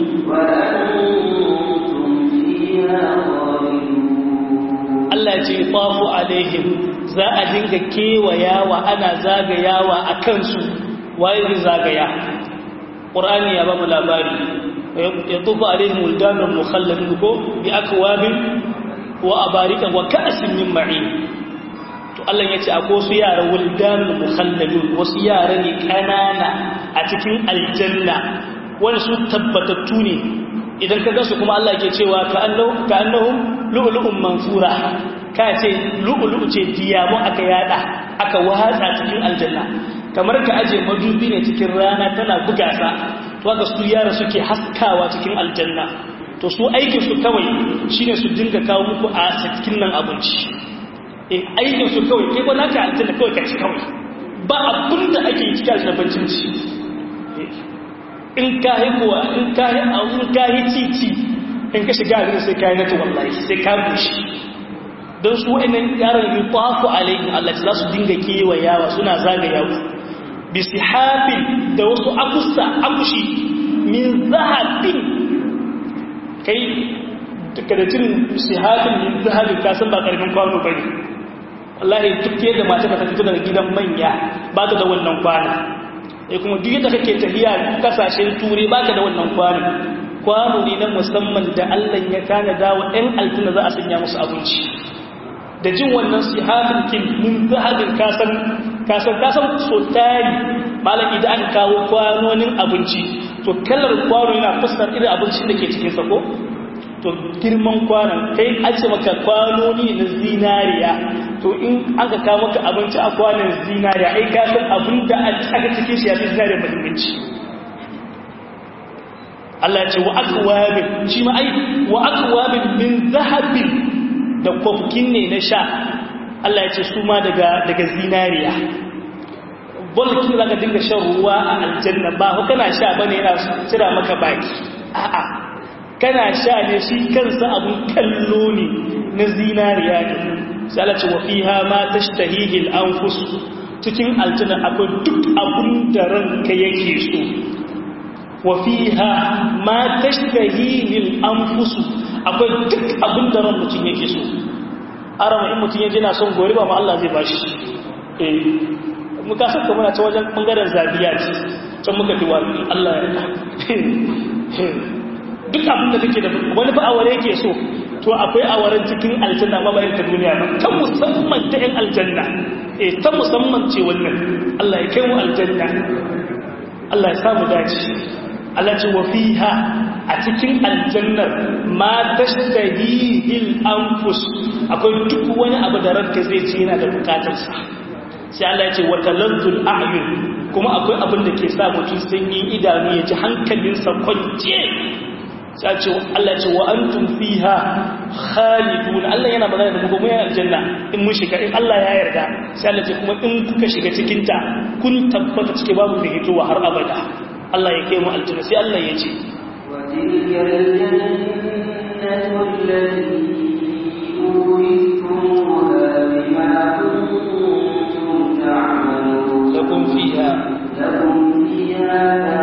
وأنتم فيها خالدون Allah ya ce tafu alaihim za a dinga kewayawa ana zagayawa a kansu waye zai zagaya ƙur'ani ya ba mu labari ya tufu alaihim wuldanun mukhalladun ko bi akwabin wa abarika wa ka'sin min ma'in to Allah ya ce akwai su yara wuldanun mukhalladun wasu yara ne kanana a cikin aljanna wani su tabbatattu ne idan ka gasu kuma Allah ke cewa ka annahum lu'lu'un mansura ka ce lu'lu'u ce diyamu aka yada aka watsa cikin aljanna kamar ka aje madubi ne cikin rana tana buga sa to ga su yara suke haskawa cikin aljanna to su aikin su kawai shine su dinga kawo muku a cikin nan abinci eh aikin su kawai kai ko naka aljanna kawai ka ci kawai ba abin da ake yi cikin aljanna bancin ci in ka yi kuwa in ka yi in ka yi titi in ka shiga abin sai ka yi nata wallahi sai ka bushe don su wa'annan yaran yi tafu alaihin Allah za su dinga kewayawa suna zagayawa bi sihafin da wasu akusta akushi min zahabin kai daga cin sihafin min zahabin ka san ba karfin kwano bane wallahi duk yadda mata ka fito daga gidan manya ba ta da wannan kwana e kuma duk yadda kake tafiya kasashen turai baka da wannan kwano kwano ne na musamman da Allah ya kana dawo ɗan aljanna za a sanya musu abinci da jin wannan sihabin kin mun zahabin kasan kasan kasan so tari malam idan an kawo kwanonin abinci to kallar kwano yana fuskar irin abincin da ke cikin sa ko to girman kwanon kai an ce maka kwanoni na zinariya to in aka kawo maka abinci a kwanon zinariya ai ka san abin da aka cikin shi ya fi zinariya muhimmanci Allah ya ce wa akwabin shi ma ai wa akwabin min zahabin da kwafkin ne na sha Allah ya ce su ma daga daga zinariya bolkin da ka dinga shan ruwa a aljanna ba ko kana sha bane yana cira maka baki a'a kana sha ne shi kansa abun kallo ne na zinariya ne sai Allah ce wa fiha ma tashtahihi al-anfus cikin aljanna akwai duk abun da ranka yake so wa fiha ma tashtahihi al-anfus akwai duk abun da ran mutum yake so arama in mutum yaje na son gori ba ma Allah zai bashi eh muka saka muna ta wajen bangaren zabiya ce can muka fi wa Allah ya duk abin da kake da wani ba aware yake so to akwai awaren cikin aljanna ma bayan ta duniya ba ta musamman ta yan aljanna eh ta musamman ce wannan Allah ya kai mu aljanna Allah ya samu dace Allah ce wa fiha a cikin aljannar ma tashtahihil anfus akwai duk wani abu da ranka zai ce yana da bukatarsa sai Allah ya ce wa talazzul a'yun kuma akwai abin da ke sa mutum sanyin idanu ya ji hankalinsa kwance sai ce Allah ce wa antum fiha khalidun Allah yana magana da mu mu aljanna in mun shiga in Allah ya yarda sai Allah ce kuma in kuka shiga cikin ta kun tabbata cike babu mai hitowa har abada Allah ya kai mu aljanna sai Allah ya ce wa tilka aljannatu allati urithumuha bima kuntum ta'malun lakum fiha lakum fiha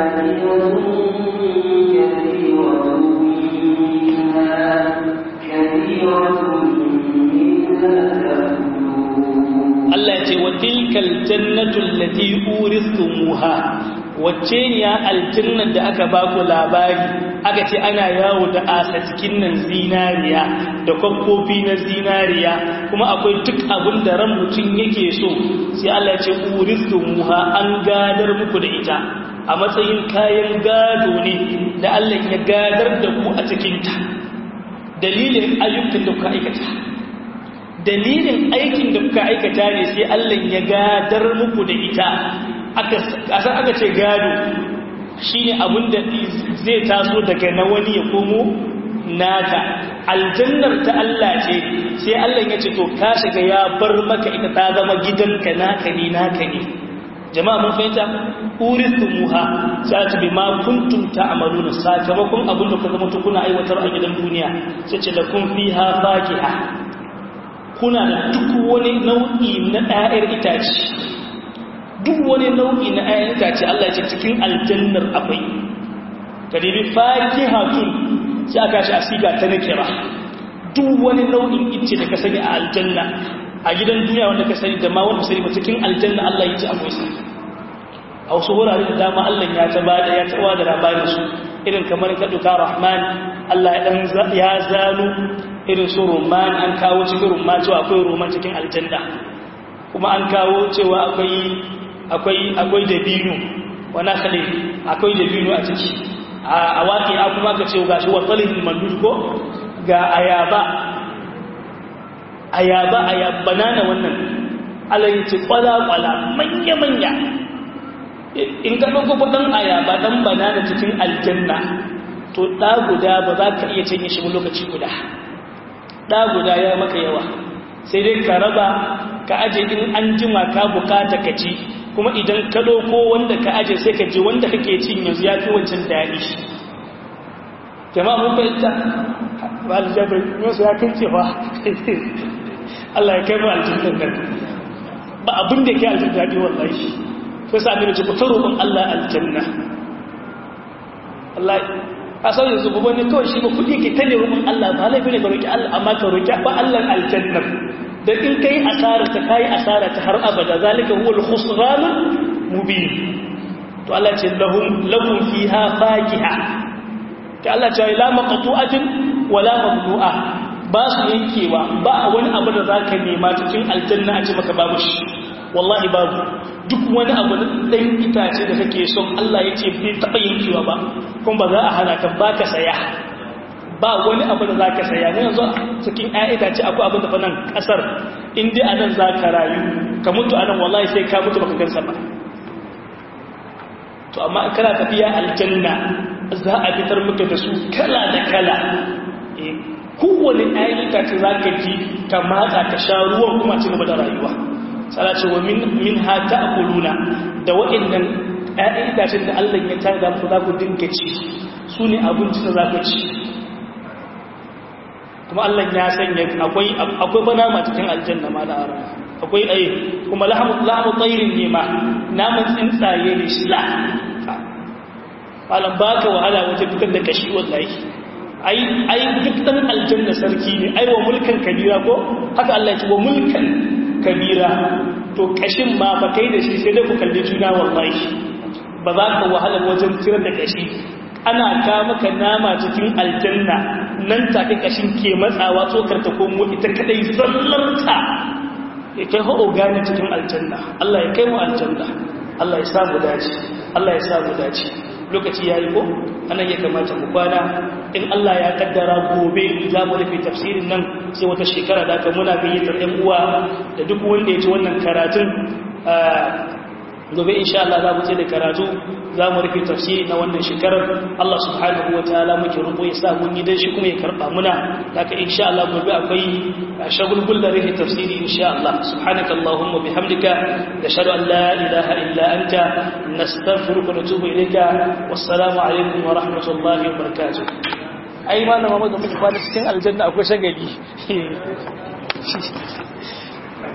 Allah ce wa tilkal jannatu allati urithumuha wacce ne ya aljannar da aka ba ku labari aka ce ana yawo da asa cikin nan zinariya da kwakkofi na zinariya kuma akwai duk abin da ran mutum yake so sai Allah ce urithumuha an gadar muku da ita a matsayin kayan gado ne da Allah ya gadar da ku a cikinta dalilin ayyukan da kuka aikata dalilin aikin da kuka aikata ne sai Allah ya gadar muku da ita aka aka ce gado shine abin da zai taso daga na wani ya komo naka aljannar ta Allah ce sai Allah ya ce to ka shiga ya bar maka ita ta zama gidanka naka ne naka ne jama'a mun fahimta uristumuha sai ta bi ma kuntum ta'maluna sakamakon abin da ku zama kuna aiwatar a gidan duniya sai ce lakum fiha fakiha kuna da duk wani nau'i na ɗayar itace duk wani nau'i na ɗayar itace Allah ya ce cikin aljannar akwai kadibi fakihatun sai aka shi asiga ta nakira duk wani nau'in ice da ka sani a aljanna a gidan duniya wanda ka sani da ma wanda sani ba cikin aljanna Allah ya ce akwai sa a wasu wurare da dama Allah ya ta bada ya tawa da labarin su irin kamar ka duka Rahman Allah ya dan ya zanu irin su Roman an kawo cikin Roman cewa akwai Roman cikin aljanna kuma an kawo cewa akwai akwai akwai dabino wa nakhli akwai dabino a ciki a waƙi a kuma ka ce gashi wa talin mandud ko ga ayaba ayaba ayaba banana wannan alayi ce kwala-kwala manya-manya in ka ɗauko ɗan ayaba ɗan banana cikin aljanna to ɗa guda ba za ka iya canye shi lokaci guda ɗa guda ya maka yawa sai dai ka raba ka aje in an jima ka bukata ka ci kuma idan ka ɗauko wanda ka aje sai ka ji wanda kake cin yanzu ya fi wancan daɗi jama'a mun fahimta ba aljabar yanzu ya kai cewa Allah ya kai mu aljannan nan ba abin da ke aljanna daɗi wallahi sai sa ne ce ku ta roƙon Allah aljanna Allah a sau yanzu ba wani kawai shi ba kuɗi ke ta ne roƙon Allah ba laifi ne ka roƙi Allah amma ka roƙi ba Allah aljanna da in kai asara ta kai asara ta har abada zalika huwa al-khusran mubin to Allah ce lahum lahum fiha fakiha ta Allah ce la maqtu'atin wala mamnu'a ba su yankewa ba wani abu da zaka nema cikin aljanna a ce maka babu shi wallahi babu duk wani abu da dan itace da kake son Allah ya ce bai taba yankewa ba kuma ba za a hana ka baka saya ba wani abu da za ka saya ne yanzu cikin ‘ya'ya ce akwai abin da fa nan ƙasar inda a nan za ka rayu ka mutu a nan wallahi sai ka mutu baka gansa ba to amma kana tafiya aljanna za a fitar maka da su kala da kala kowane ‘ya'ya itace za ka ji ka matsa ka sha ruwan kuma ci gaba da rayuwa tsara ce wa min ha ta akuluna da waɗannan ‘ya'ya itacen da allah ya tada ku za ku dinga ci su ne abinci da za ku ci kuma Allah ya sanya akwai akwai banama cikin aljanna ma da arama akwai ai kuma lahmu lahmu tayrin ne ma naman tsuntsaye ne shi la malam baka wahala wajen fitar da kashi wallahi ai ai duk dan aljanna sarki ne ai wa mulkan kabira ko haka Allah ya ce wa mulkan kabira to kashin ma fa kai da shi sai dai ku kalle juna wallahi ba za ka wahala wajen fitar da kashi ana ka maka nama cikin aljanna nan take kashin ke matsawa tsokar ta komo ita kadai zallarta ya kai ho gane cikin aljanna Allah ya kai mu aljanna Allah ya samu dace Allah ya samu dace lokaci yayi ko anan ya kamata mu kwana in Allah ya kaddara gobe za mu rufe tafsirin nan sai wata shekara da aka muna gayyatar ɗan uwa da duk wanda ya ci wannan karatun gobe insha Allah za mu ce da karatu za mu rufe tafsiri na wannan shekarar Allah subhanahu wa ta'ala muke roƙo ya sa mun yi dan shi kuma ya karɓa muna haka insha Allah gobe akwai shagulgul da rufe tafsiri insha Allah subhanaka allahumma bihamdika nashhadu an la ilaha illa anta nastaghfiruka wa natubu ilayka wassalamu alaikum wa rahmatullahi wa barakatuh ai malama mu da muke kwana cikin aljanna akwai shagali